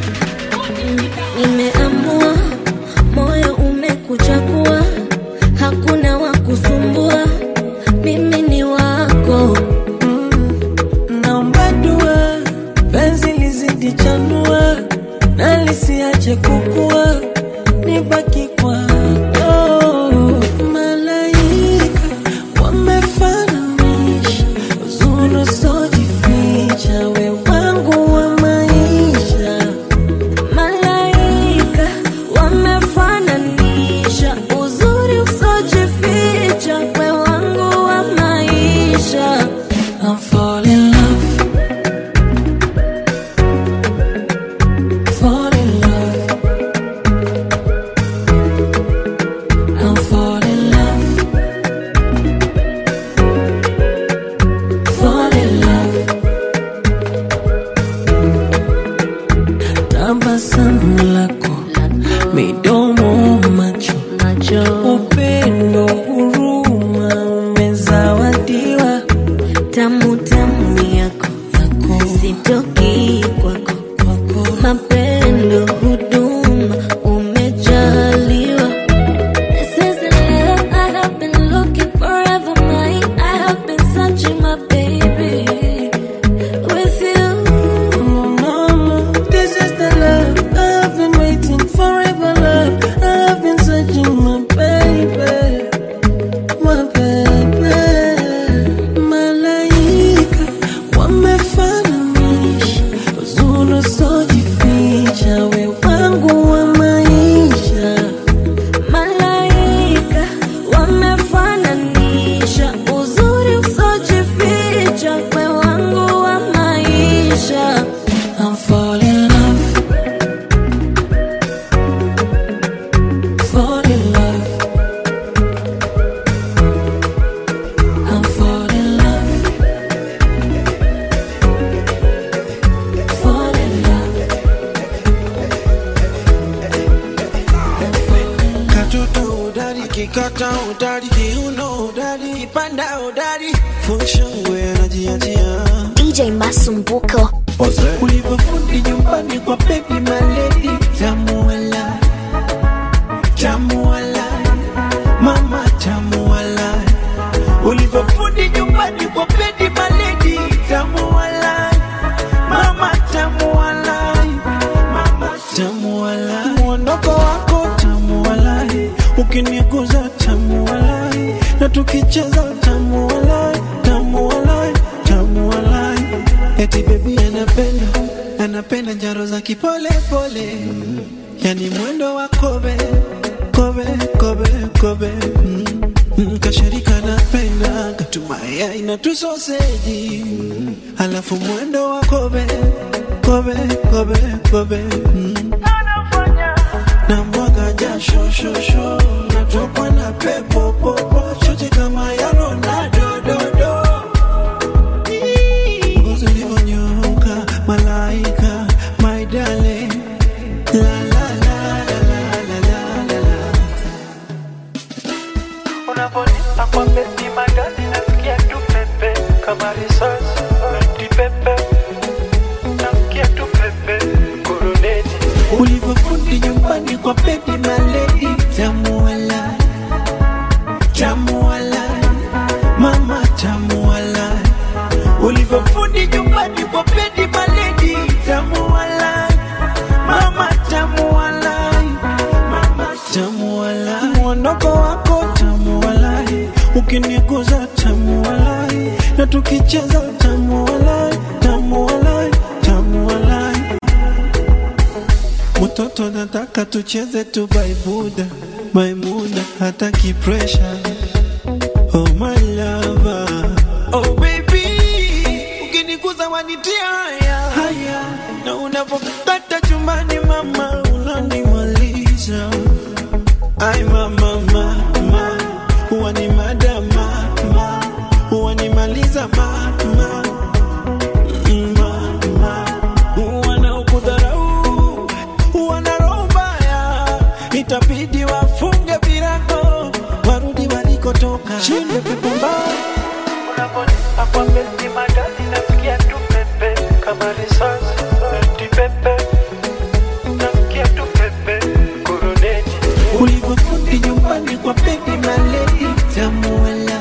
nimeamua moyo umekuchakua hakuna wa kusumbua mimi ni wako naomba dua penzi lizidi chanua na lisiache kukua nibaki kwako malaika wamefananisha uzuri usiojificha we wangu wa maisha akikata udari kiuno udari kipanda udari funshangwe anajiachia DJ Masumbuko. ulivyofundi nyumbani kwa baby maledi tamuala tamuala mama tamuala ulivyofundi nyumbani kwa baby maledi tamuala mama tamuala mama tamuala mwondoko wako tamuala ukiniguza tamuala na tukicheza tamuala tamuala tamuala eti bebi anapenda anapenda njaro za kipole pole yani mwendo wa kobe kobe kobe kobe mm. Mm, kasharika napenda katumaya ina tusoseji alafu mwendo wa kobe kobe kobe kobe mm. na mwaga jasho shosho natokwa na pepo popo chote kama ya Ronaldo dodo ngozi ulivyonyoka malaika my darling la la la la la la la la la Unaponipa kwa beti magadi nasikia tu pepe kama risasi eti pepe nasikia tu pepe kuruneti ulivyofundi nyumbani kwa baby maledi tamuala tamuala mama tamuala ulivyofundi nyumbani kwa baby maledi tamuala mama tamuala mama tamuala mwondoko wako tamuala ukiniguza tamuala na tukicheza tamuala tamuala tamuala mtoto nataka tucheze tu baibuda maimuna hataki pressure oh my lover oh baby ukiniguza wanitia haya haya na unapokata chumbani mama unanimaliza ai mama mama huwa ni madama huwa nimaliza mama mama wanaokudharau wana roho mbaya, itabidi wafunge virago warudi walikotoka. Shinde pepo mbaya Unaponipa kwa beti magadi nasikia tu pepe kama risasi eti pepe nasikia tu pepe kuruneti ulivyofundi nyumbani kwa baby maledi tamuala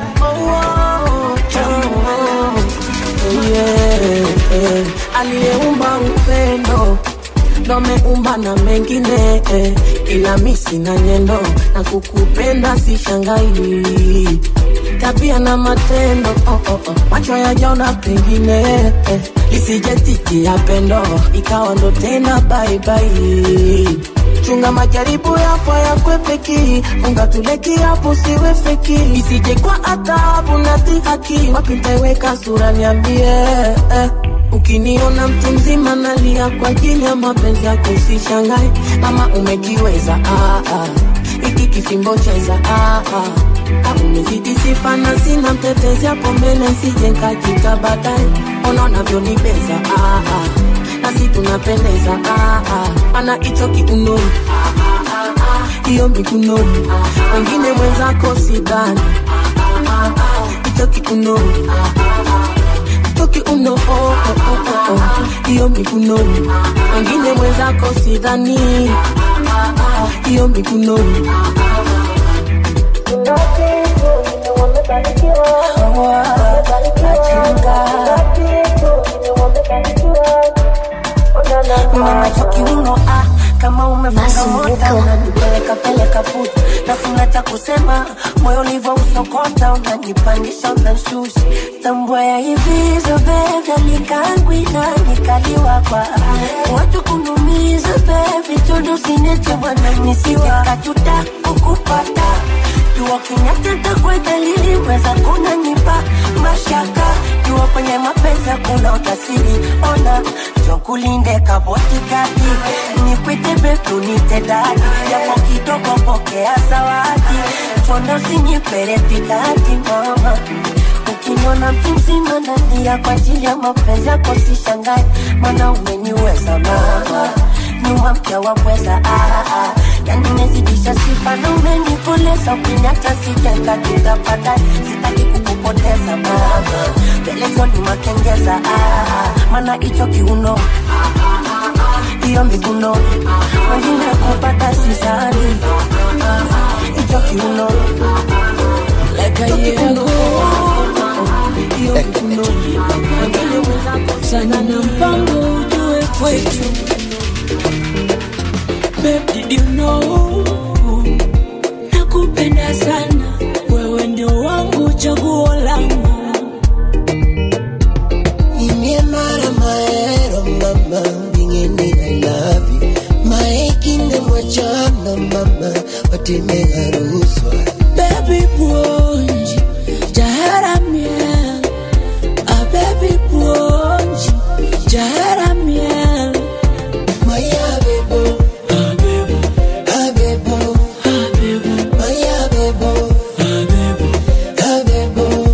yeah. aliyeumba upendo ndo ameumba na mengine eh. ila mi sina nyendo na kukupenda sishangai tabia na matendo oh, oh, oh. macho yajaona pengine eh. lisijetikia pendo ikawa ndo tena baibai chunga majaribu yapo yakwepeki funga tuleki hapo siwe feki isije kwa adhabu na dhihaki wapi ntaiweka sura niambie eh. ukiniona mtu mzima nalia kwa ajili ya mapenzi yako usishangae kama umekiweza ah, ah. iki kifimbo cheza ah, ah. Ah, umezidi sifa na sina mtetezi hapo mbele sije nkakita baadaye ona unavyonibeza ah, ah. nasi tunapendeza ah, ah. ana hicho kiunoni hiyo mikunoni wengine mwenzako sidhani hicho kiunoni hicho kiuno oh, oh, oh, oh, oh. hiyo mikunoni wengine mwenzako sidhani hiyo mikunoni kiuno ah, kama umefunga moto unanipeleka peleka puta nafuna cha kusema moyo ulivyo usokota unanipandisha unanshusha tambua ya hivi zobeda nikangwina nikaliwa kwa watu kunumiza bebi todo sinete bwana nisije kajuta kukupata jua kinyateta kwe dalili weza kunanipa mashaka jua kwenye mapenzi kuna utasiri ona chokulinde kabotikati nikwite betu nitedadi yapo kidogo pokea zawadi chondo sinyipere pikati mama ukiniona mtu mzima nalia kwa ajili ya mapenzi yako sishangae mana umeniweza mama nyuma mpya wapweza ah, ah. yani umezidisha sifa na umenikolea pesa ukiniacha sijeka tutapata sitaki kukupoteza mama pelezoni makengeza ah, mana hicho kiuno hiyo miguno wengine kupata sisani hicho kiuno Like a year ago hiyo mikono sana na mpango ujue kwetu Babe, did you know nakupenda sana wewe ndio wangu chaguo langu Inimara maero mama Bingeni I love you Maekinde mwachana mama Watime haruswa Baby buonji jaharamia a baby buonji jaharamia Maya bebo Ah bebo Maya bebo Ah bebo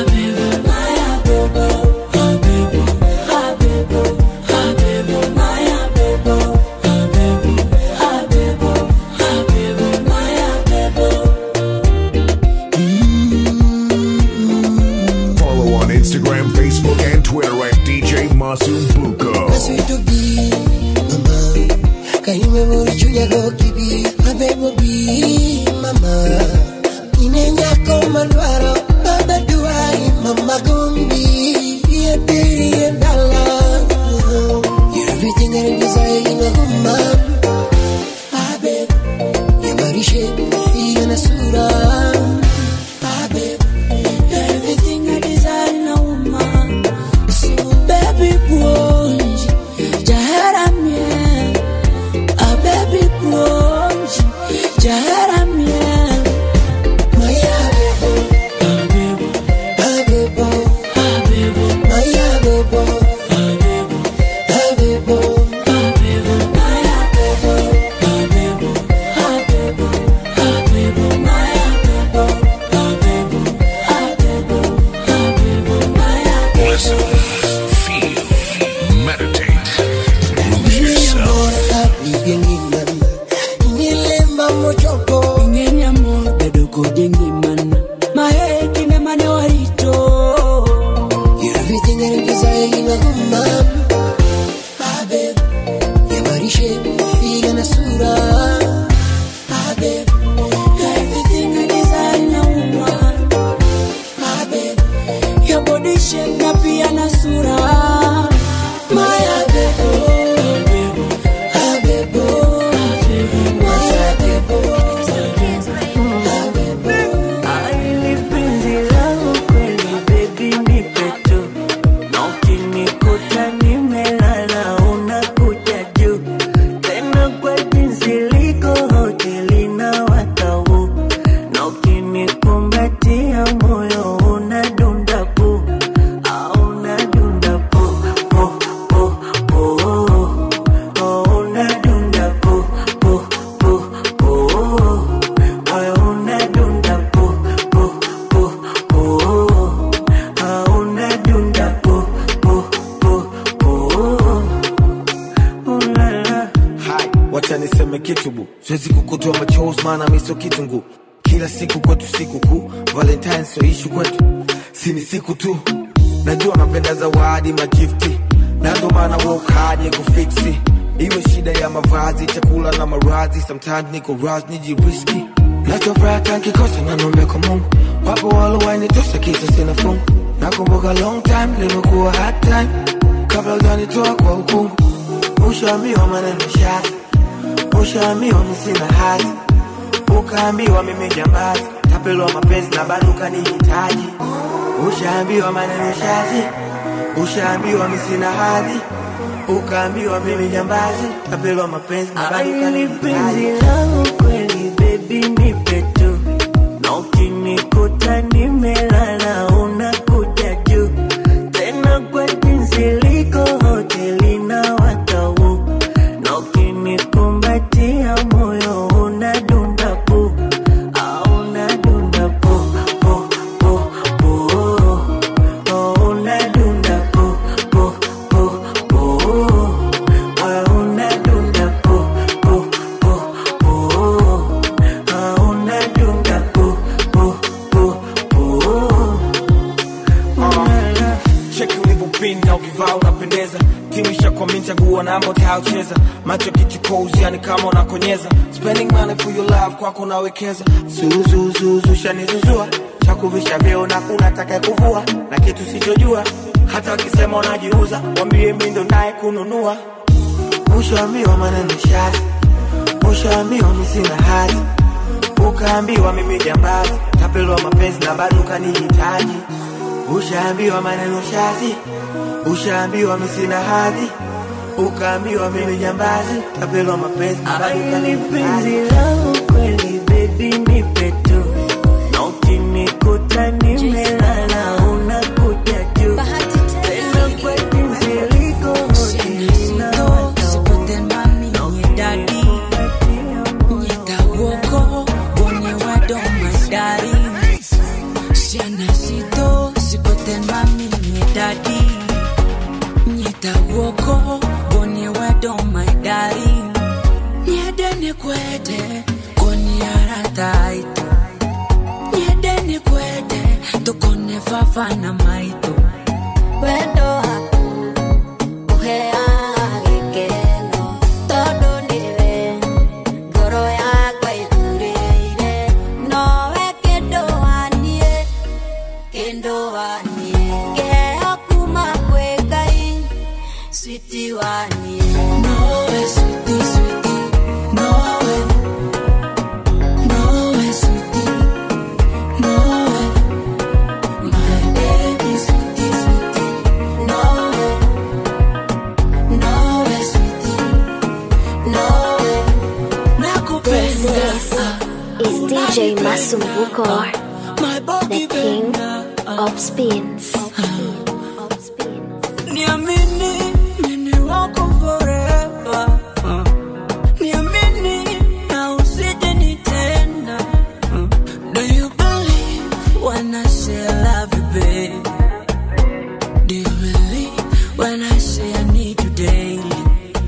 Follow on Instagram, Facebook, and Twitter at DJ Masumbuko. Sweet be mama Kaime murichunya go kibi Mabebo bi mama Ine nyako mandwaro Baba duai mama gombi Iya diri ya dala You're everything I desire in a woman Ah babe Ya marishe Fiya na sura Ah babe You're everything I desire in a woman. So, baby, buonji, jaharamia. A baby, buonji, jaharamia. Maya bebo Ah bebo Maya bebo Ah bebo Listen, feel, meditate, lose yourself. Nilemba mochoko Ngeni amor, bedo kojengi mana. Maheki ne mane warito. You're everything I desire in a woman Ah babe Ya marishe Figa na sura Ah babe You're everything I desire in a woman. Ah babe Your body shape na pia na sura. Maya bebo Ah bebo Maya bebo Aili penzi langu kweli baby nipe tu na ukinikuta nimelala unakuja juu tena kwa jinsi liko hoteli na watau na ukinikumbatia moyo unadunda pu au unadunda pu pu pu pu oh, unadunda pu pu pu pu moyo unadunda pu pu pu pu ah, unadunda pu pu pu pu ulala Hai, wacha niseme kitu bu, siwezi kukutoa machozi maana mi sio kitungu. Kila siku kwetu siku kuu, Valentine sio ishu kwetu, si ni siku tu. Najua napenda zawadi magifti, na ndo maana work hard ya kufiksi. Iwe shida ya mavazi, chakula na marazi, sometimes niko raz nijiriski. Nachofuraha tankikosa na nombe kwa Mungu, wapo walowainitosa kisa sina fungu. Nakumbuka long time limekuwa hard time, kabla hujanitoa kwa ukungu. Ushaambiwa maneno shazi, ushaambiwa mi sina hazi, ukaambiwa mimi jambazi, tapelwa mapenzi na bado ukanihitaji. Ushaambiwa maneno shazi, ushaambiwa mi sina hadhi, ukaambiwa mimi jambazi, tapelwa mapenzi na bado Aili penzi ukanihitaji. langu kweli baby nipe tu na ukinikuta nimelala unakuja juu tena kwa jinsi liko hoteli na watau na ukinikumbatia moyo unadunda pu au unadunda pu pu pu pu oh, unadunda pu pu pu pu moyo unadunda pu pu pu pu ah, namba utaucheza macho kichukozi yani kama unakonyeza spending money for your love kwako nawekeza zuzuzuzu shanizuzua chakuvisha vyeo na kuna taka kuvua na kitu sichojua hata wakisema unajiuza wambie mi ndo naye kununua ushaambiwa maneno shazi ushaambiwa mi sina hazi ukaambiwa mimi jambazi tapelwa mapenzi na bado ukanihitaji ushaambiwa maneno shazi ushaambiwa mi sina hadhi ukaambiwa mimi jambazi tapelwa mapenzi na bado Ni penzi ukanihitaji langu kweli baby nipe tu na ukinikuta nimelala unakuja juu tena kwa jinsi liko hotelina kwete koniarataito nyedeni kwete tukone fafana maito wendo waku ũheaga gĩkeno tondũ nĩwe ngoro yakwa ĩthurĩire nowe kĩndũ waniĩ kĩndũ waniĩ kĩheo kuma kwĩ ngai switi waniĩ nowe switi switi nowe nowe switi nowe my baby switi switi nowe nowe switi nowe This nakupenda is, is DJ Masumbuko, the king of spins. Niamini, mimi wako forever. Uh, Niamini, na usije nitenda. Uh, Do you believe when I say I love you, babe? Do you believe when I say I need you daily?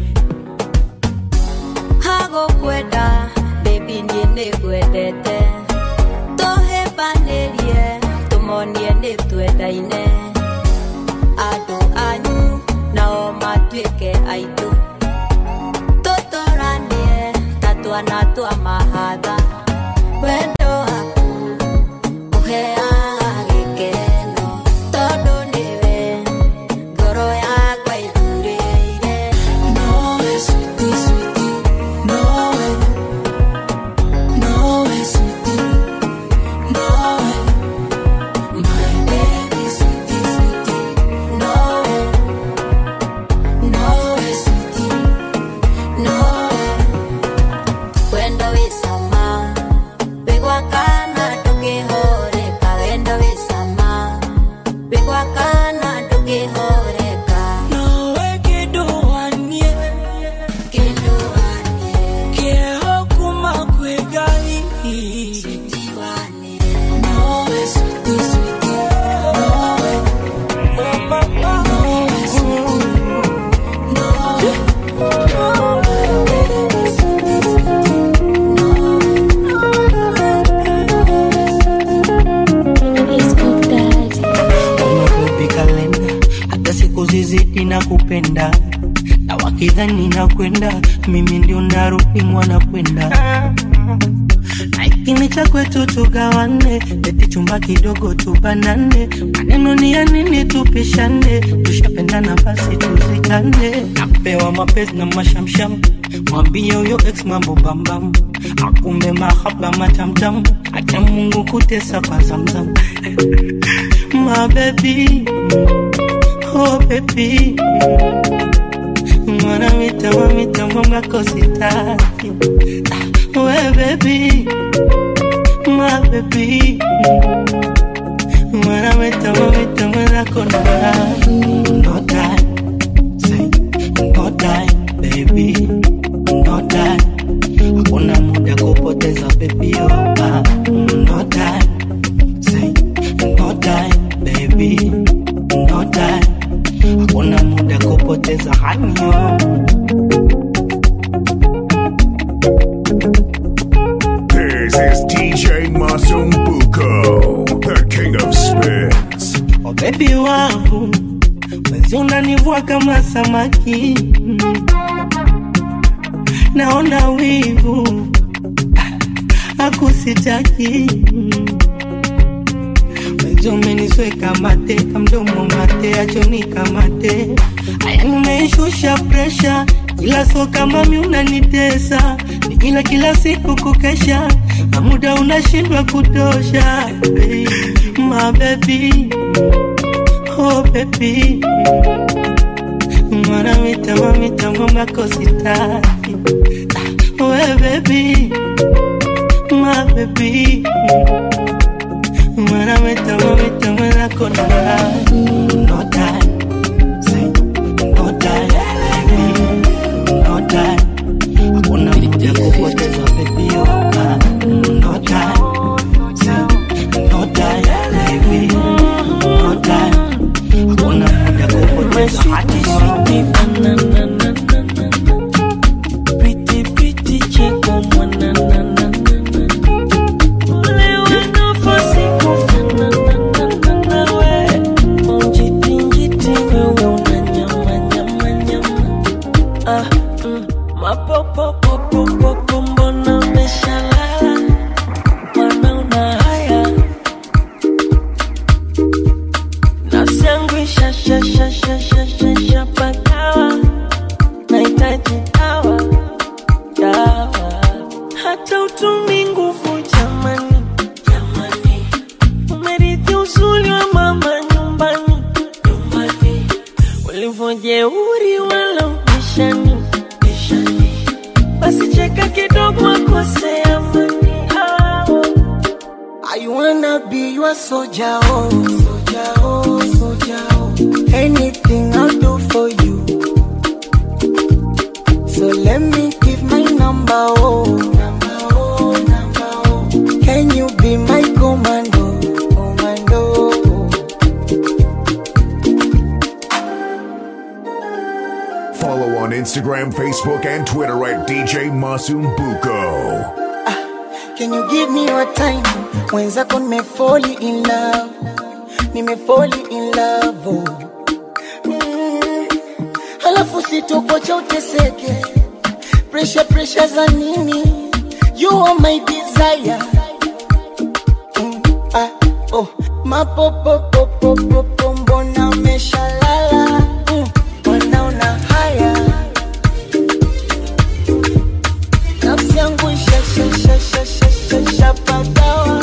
hagũkwenda baby niĩ nĩngwendete tũhĩmbanĩrie tũmonie nĩ twendaine andũ anyu nao matuĩke aitũ tũtũranie ta twana twa mahatha wendo waku ũheaga gĩkeno tondũ nĩwe ngoro yakwa ĩthurĩire Nowe, sweetie, sweetie, nowe. Nowe, sweetie, nowe. My baby, sweetie, sweetie, nowe. Nowe, sweetie, nowe. wendo wĩ cama wĩ gwakana ndũkĩhoreka wendo wĩ cama wĩ gwakana ndũkĩhoreka Nowe kĩndũ waniĩ, kĩndũ waniĩ kĩeho kuma kwĩ Ngai. Nowe, sweetie, sweetie, nowe. Nowe, sweetie, nowe. Unakopi kalenda hata siku zizidi na kupenda na wakidhani na kwenda mimi ndio narudi mwana kwenda na ikini cha kwetu tugawane eti chumba kidogo tubanane maneno ni ya nini tupishane tushapendana basi tuzikane napewa mapenzi na mashamsham mwambie huyo ex mambo bambam akumbe mahaba matamtam acha mungu kutesa kwa zamzam my baby, oh baby. Mwana mitamo mitamo mwako sitaki We baby, my baby Mwana mitamo mitamo nako na No time, say no time baby No time, hakuna muda kupoteza baby oh ah. No time, say no time baby no time hakuna muda kupoteza hanyo This is DJ Masumbuko, the king of spins. oh baby wangu si unanivua kama samaki mm. naona wivu akusitaki Wewe umenisweka mate kamdomo mate achoni kamate aya nimeishusha presha ila so kama mi unanitesa ni ila kila siku kukesha na muda unashindwa kutosha hey, my baby oh baby mwana mitamo mitamo makositaki we baby my baby mwana mitamo mitamo nakona no time say no time baby no time hakuna muda kupoteza baby oh ah, no time say no time baby no time hakuna muda kupoteza hadi sweet banana Pretty, pretty cheko mwanana Ule wanafasi kufanana nawe Njiti, njiti wewe unanyama, nyama, nyama Ah, mm, mapopopopopopo mbona umeshalala Mwana una haya Nafsi yangu ishashashashashashapagawa Nahitaji dawa dawa, hata utumi nguvu jamani, jamani, umerithi uzuri wa mama nyumbani, nyumbani, ulivyojeuri wala ubishani, bishani, basi cheka kidogo akose amani. Ah. I wanna be your soldier, oh, soldier, oh, soldier, oh. Anything I'll do for you. So let me give my number, oh, number, oh, number, oh. Can you be my commando, commando? Follow on Instagram, Facebook, and Twitter at DJ Masumbuko. Can you give me your time? Mwenzako nimefoli in love, nimefoli in love, oh. Mm. Halafu sitokocha uteseke, pressure pressure za nini? You are my desire. Mm. Ah, oh. Mapopopopopopo mbona umeshalala? Mm. Mbona una haya? Nafsi yangu ishashashashashashapagawa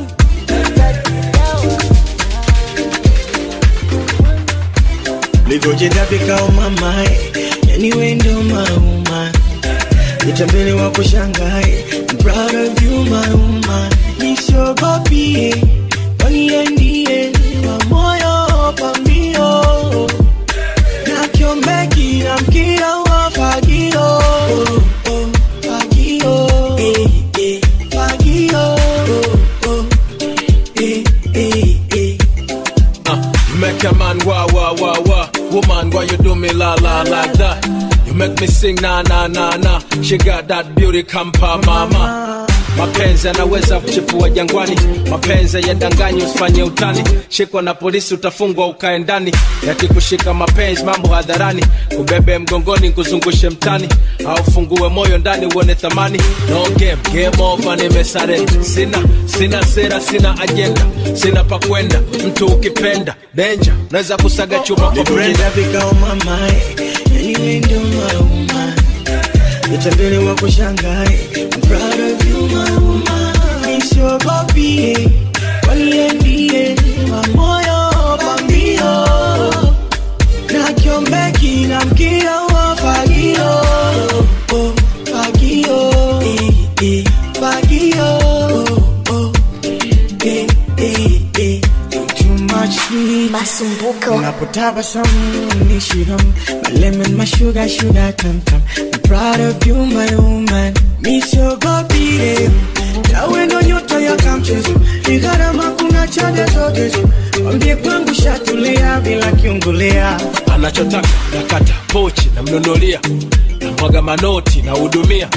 livyojitabika mamae yani wendo mauma nitambele wa kushangae I'm proud of you my woman nisiogopie waniendie wa moyo pambio na kiombeki na mkia wa fagio oh, oh, fagio eh, eh, fagio oh, oh, eh, eh, eh. Uh, you make a man wah wah wah wah. Woman, why you do me la la like that? You make me sing na na na na. She got that beauty kampa mama. Mapenzi yanaweza kuchipua jangwani, mapenzi yadanganyi, usifanye utani. Shikwa na polisi utafungwa ukae ndani, yakikushika mapenzi mambo hadharani, kubebe mgongoni kuzungushe mtani, au fungue moyo ndani uone thamani. No game, game over, nimesarenda. Sina sina sera, sina ajenda, sina pa kwenda. Mtu ukipenda danger, naweza kusaga chuma kwa brenda. Nilivyojitapika mamae yani wendo mauma nitambele wa kushangae I'm proud of you my woman nisiogopie waniendie wa moyo pambio na kiombeki na mkia wa fagio oh, fagio eh, eh, fagio oh, oh, eh, eh, eh. Too much sweet Masumbuko. Unapotabasamu nishiham My lemon, my sugar, sugar tam tam I'm proud of you my woman Nisiogopie Yawe ndo nyota ya kamchezo Ni gharama kuna chade zote Wambie kwangu shatulia bila kiungulia anachotaka nakata pochi namnunulia namwaga manoti nahudumia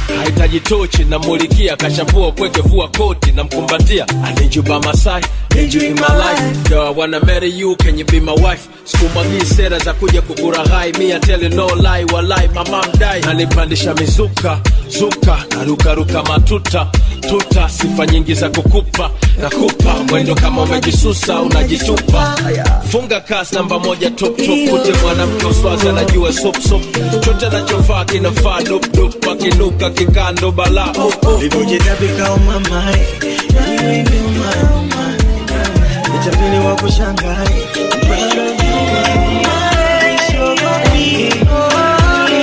hahitaji tochi namulikia kashavua pweke vua koti namkumbatia I need you by my side need you in my life Yo, I wanna marry you can you be my wife sikumwagii sera za kuja kukuraghai mi I tell you no lie walai mama mdai nanipandisha mizuka zuka narukaruka matuta tuta sifa nyingi za kukupa nakupa mwendo kama umejisusa unajitupa funga kas namba moja top top kute mwanamke uswazi anajua sop sop chote anachovaa kinafaa dop dop akinuka kikando balaa oh, oh. Nilipojitabika umamai Wewe ndio mama Nichapili wa kushangai Proud of you, my sugar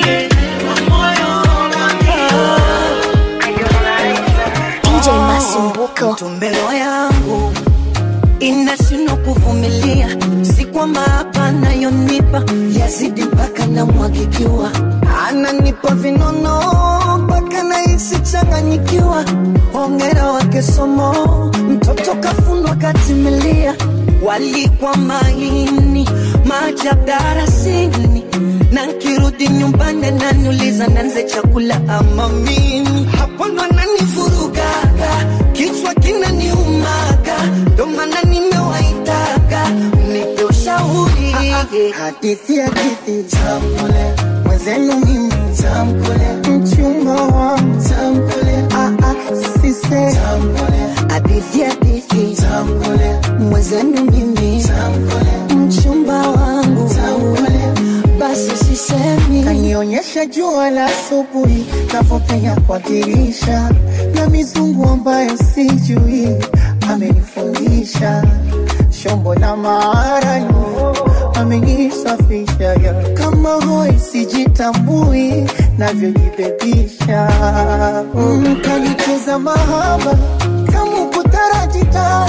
DJ Masumbuko. tumbelo yangu inashindwa kuvumilia, si kwamba hapa anayonipa yazidi mpaka namwagikiwa, ananipa vinono mpaka nahisi changanyikiwa. Hongera wake somo, mtoto kafundwa katimilia, walikwa maini maajabu darasini na nkirudi nyumbani ananiuliza nanze chakula ama mimi, hapo ndo ananivurugaga, kichwa kinaniumaga, ndo maana nimewaitaga mnipe ushauri. hadithi hadithi tamkule mwenzenu mimi tamkule mchumba wangu tamkule ah, ah, sise tamkule hadithi hadithi tamkule mwenzenu mimi tamkule mchumba wangu tamkule basi sisemi kanionyesha jua la asubuhi navyopenya kwa dirisha na mizungu ambayo sijui amenifundisha shombo la maarani amenisafisha ya kama hoi sijitambui navyojibebisha mm, kanicheza mahaba kama kutarajita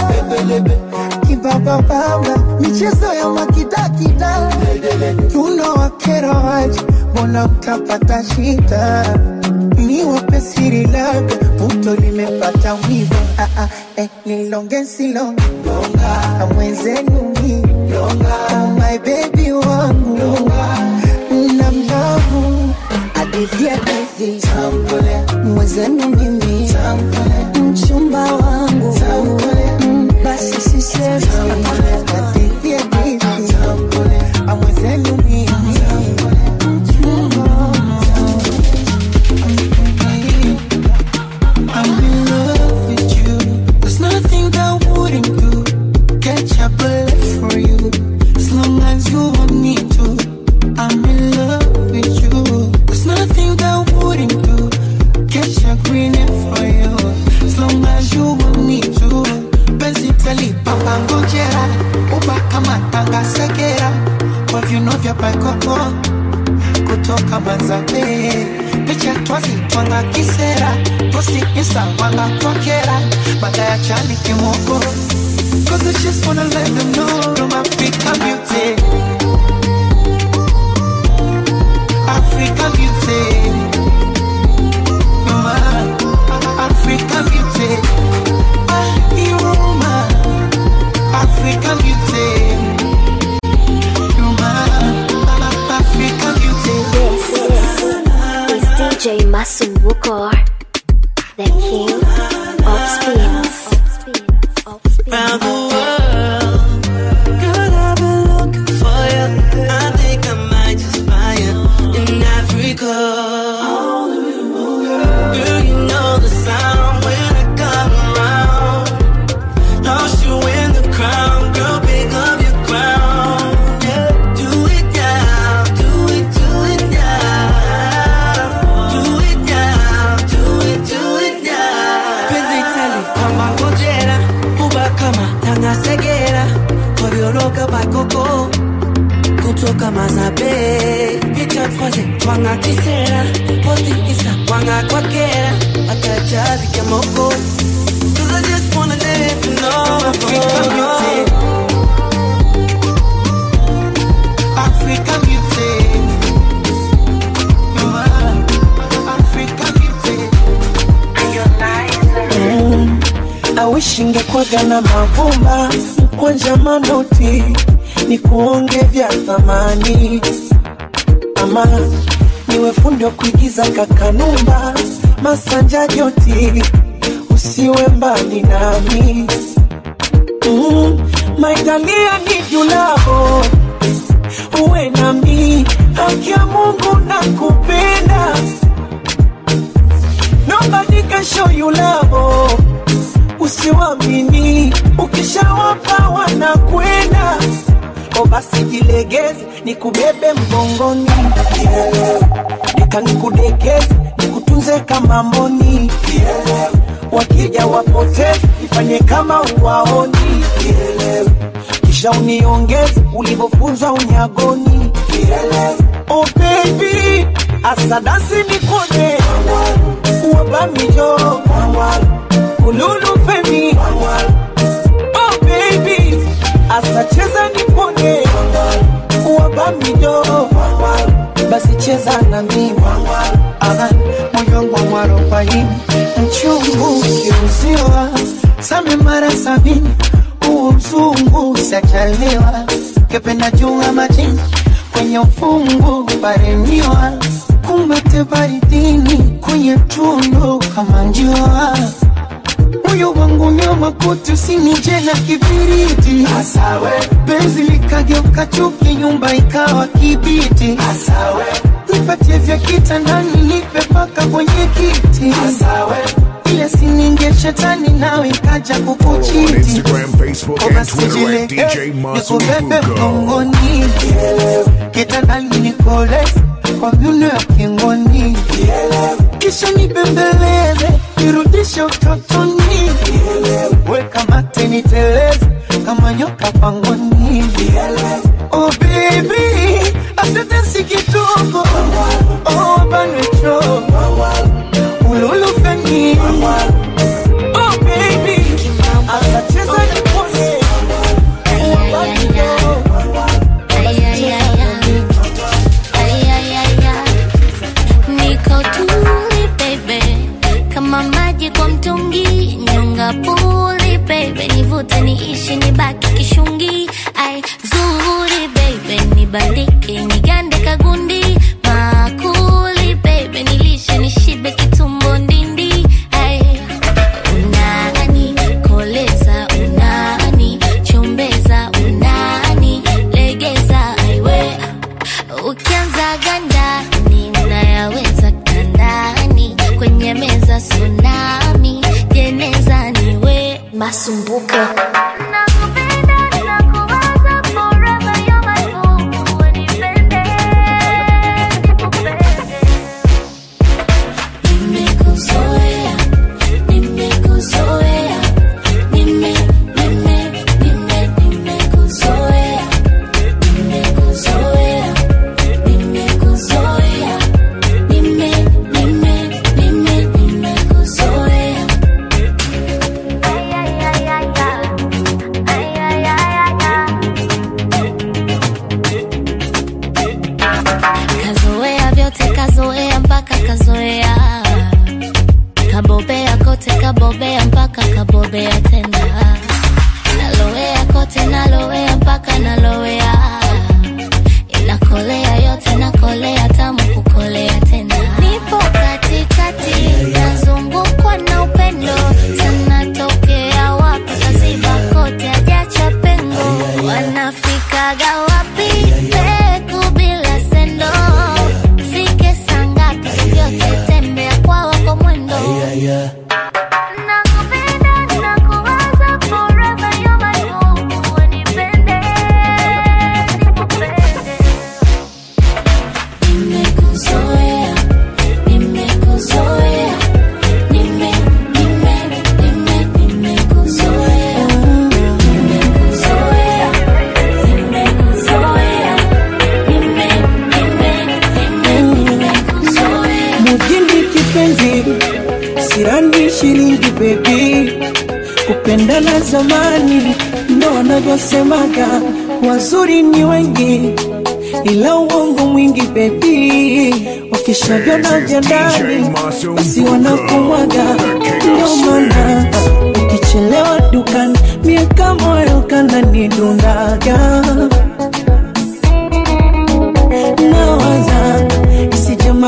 kibabababa michezo ya makidakida tunawakera waji mbona utapata shida ni wapesiri labda puto limepata wivo ah, ah, eh, nilonge silonge mwenzenu mi oh, my baby wangu na mlavu hadithi hadithi mwenzenu mimi mchumba wangu Mm, basi sisemi hadithi hadithi mwenzenu mimi mchumba I'm in love with you. There's nothing I wouldn't do. Catch a bullet for you. As long as you want me to. I'm in love with you. There's nothing I wouldn't do. Catch a green for you. As long as you want me to. Penzi tali papa ngojera. Uba kama tanga segera. Kwa viuno vya paikoko. Kutoka Manzate. Picha twazi twanga kisera. Posti insta wanga twakera. Baada ya chani kimoko. Cause I just wanna let them know I'm African beauty. African beauty. You're my African beauty. Ah, you're my African beauty. You're my African beauty. Is DJ Masumbuko, the king of spins. Round the world, girl, I've been looking for you. I think I might just find you in Africa. Girl, you know the sound when I come around. Lost you in the crowd, girl, pick up your crown. Yeah, do it now, do it, do it now. Do it now, do it, do it now. Penzi tali kama ngojera, uba kama tanga segera, kobioloka bakoko kutoka mazabe picha twaze twanga kisera posti isa wanga kwakera akajazi kamoko Cause I just wanna let you know African beauty African beauty. You're my African beauty. Mm, I wish ingekwaga na mavumba kwanja manoti ni kuonge vya thamani ama niwe fundi wa kuigiza kakanumba masanja joti usiwe mbali nami mm, maitalia ni julavo uwe nami haki ya mungu na kupenda nobody can show you love usiwamini ukishawapa wanakwenda o basi jilegeze nikubebe mgongoni Kielewe. nika nikudekeze nikutunze kama mboni Kielewe. wakija wapoteze ifanye kama uwaoni Kielewe. kisha uniongeze ulivyofunzwa unyagoni Kielewe. oh baby asadasi nikone wabamijo ululu femi oh baby asacheza nipone wabamijo basi cheza na mimi Aha, moyo wangu mwarobaini mchungu ukiuziwa same mara sabini huo mzungu sajaliwa kependa jua majini kwenye ufungu paremiwa kumbate baridini kwenye tundu kama njua moyo wangu nyoma kuti usinije na kibiriti Asawe. penzi likageuka chuki nyumba ikawa kibiti Asawe. nipatie vya kitandani nipe paka kwenye kiti Asawe. ile sininge shetani nawe ikaja On kukuchiti Instagram, Facebook, and Twitter at DJ nikubebe Masumbuko. mgongoni kitandani nikoleze kwa viuno ya kingoni kisha nibembeleze nirudishe utotoni weka mate niteleze kama nyoka pangoni oh baby asante si kidogo oh banwecho ululu feni oh baby asacheza nipone Niko tuli baby, kama maji kwa mtungi, nyonga puli baby, nivute niishi nibaki kishungi, ai zuri baby, nibaliki nigande kagundi, makuli baby, nilishe nishibe kitumbo ndindi, ai unani koleza unani chombeza unani legeza aiwe ukianza ganda ninayaweza kandani kwenye meza tsunami jeneza niwe Masumbuko. Nimekuzoea, nimekuzoea, nime, nime, nime, nimekuzoea, nimekuzoea, nimekuzoea, nime, nime, nime, nimekuzoea. Ay, ay, ay, ay, ay, ay, ay, ay, ay. Kazoea vyote, kazoea mpaka kazoea kabobea kote kabobea mpaka kabobea tena nalowea kote nalowea mpaka nalowea inakolea yote nakolea tamu kukolea tena nipo katikati nazungukwa na upendo sana tokea wapi kaziba kote ajacha pengo wanafikaga wapi peku bila sendo fike sangapi vyote tembea kwa wako mwendo Nakupenda, nakuwaza forever, you're my home. Unipende, nikupende. Nimekuzoea, nimekuzoea, nime, nime, nime, nimekuzoea. Nimekuzoea, nimekuzoea, nime, nime, nime, nimekuzoea. mujini kipenzi sirani shilingi bebi kupendana zamani ndo wanavyosemaga wazuri ni wengi ila uongo mwingi bebi wakishavyona vya ndani basi wanakumwaga ndio maana ukichelewa dukani miaka moyo kananidundaga nawaza isije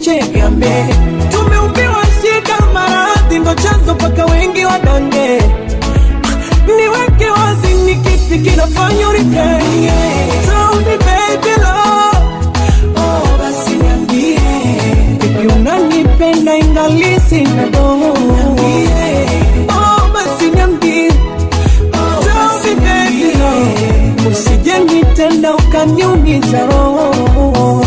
nikufiche gambe tumeumbiwa shida maradhi ndo chanzo mpaka wengi wadange niweke wazi ni kipi kinafanya uripeye Tell me baby love oh basi niambie vipi unanipenda ingali sina doho oh basi niambie Tell me baby love usije nitenda ukaniumiza roho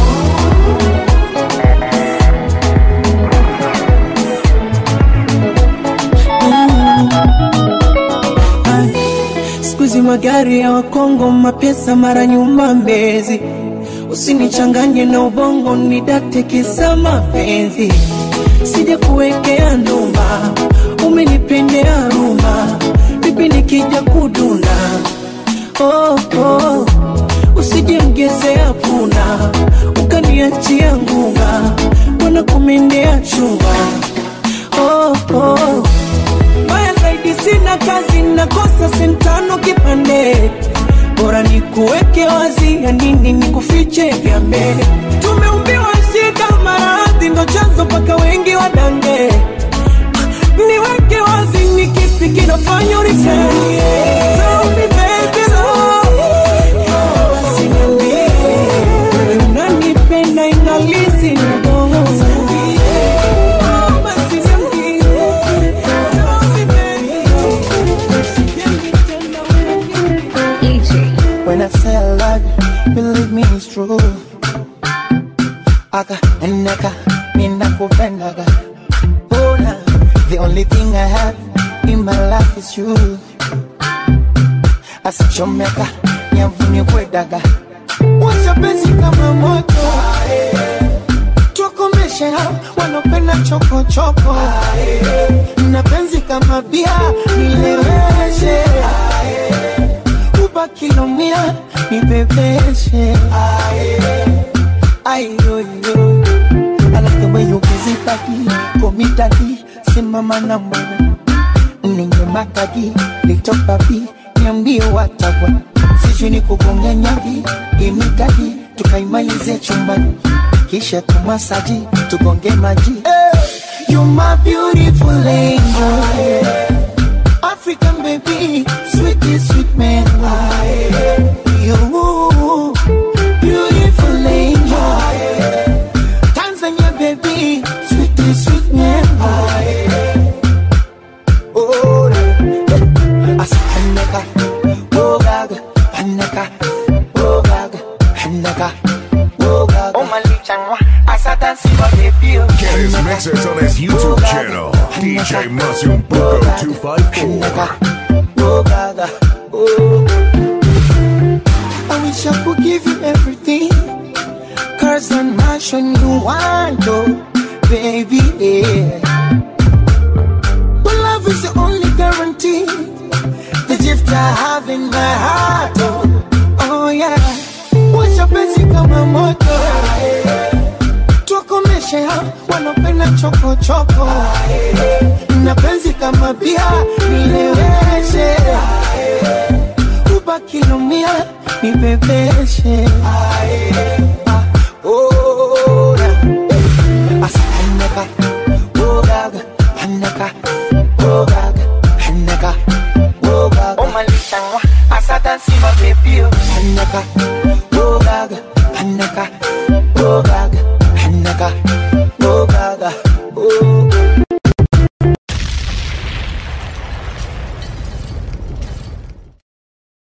siku hizi magari ya wakongo mapesa mara nyuma mbezi usinichanganye na ubongo nidate kisa mapenzi sija kuwekea ndumba umenipendea rumba vipi nikija kuduna oh, oh. usije mgezea puna ukaniachia ngunga mbona kumendea chumba oh, oh. Mbaya zaidi sina kazi, nakosa sentano kipande, bora nikuweke wazi, ya nini nikufiche gambe. Tumeumbiwa shida, maradhi ndo chanzo mpaka wengi wadange. Niweke wazi, ni kipi kinafanya urifanye? Tell me baby love, oh, basi niambie, unanipenda ingali sina doho. Oh, basi niambie. When I say I love you, believe me it's true. Aka eneka ninakupendaga. Oh, na, the only thing I have in my life is you. Asichomeka nyavuni kwedaga. Washa penzi kama moto. Tukomeshe hao wanopenda choko choko. Na penzi kama bia nileweshe ubakilomia nibebeshe ayoyo I like the way you busy body Call me daddy Simama na mwana Ninge makadi Little papi Niambie watagwa Sijui ni kugonga nyavi Imidadi Tukaimalize chumbani Kisha tumasaji Tugonge maji hey, You my beautiful angel African baby, sweetie sweet man. You beautiful angel. Tanzania baby, sweetie sweet man. Oh, as Hanaka, oh gaga, Hanaka, oh gaga, Hanaka, oh gaga. Oh malichangwa, asa dance my baby. Get his mixes on his YouTube channel, DJ Masumbuko 254. Oh Gaga, oh. I wish I could give you everything. Cars and mansion you want, oh, baby, yeah. But love is the only guarantee. The gift I have in my heart, oh, oh yeah. Wacha mapenzi kama moto tuwakomeshe hao wanapenda chokochoko na penzi kama bia nileweshe ubakilomia nibebeshe Ah, oh, yeah. Asa anaka, oh, gaga, anaka, oh, gaga, anaka, oh, gaga. Oh, malishangwa, asa dansi ma baby, oh, anaka, oh, gaga, anaka, oh, gaga, anaka, oh, gaga, oh.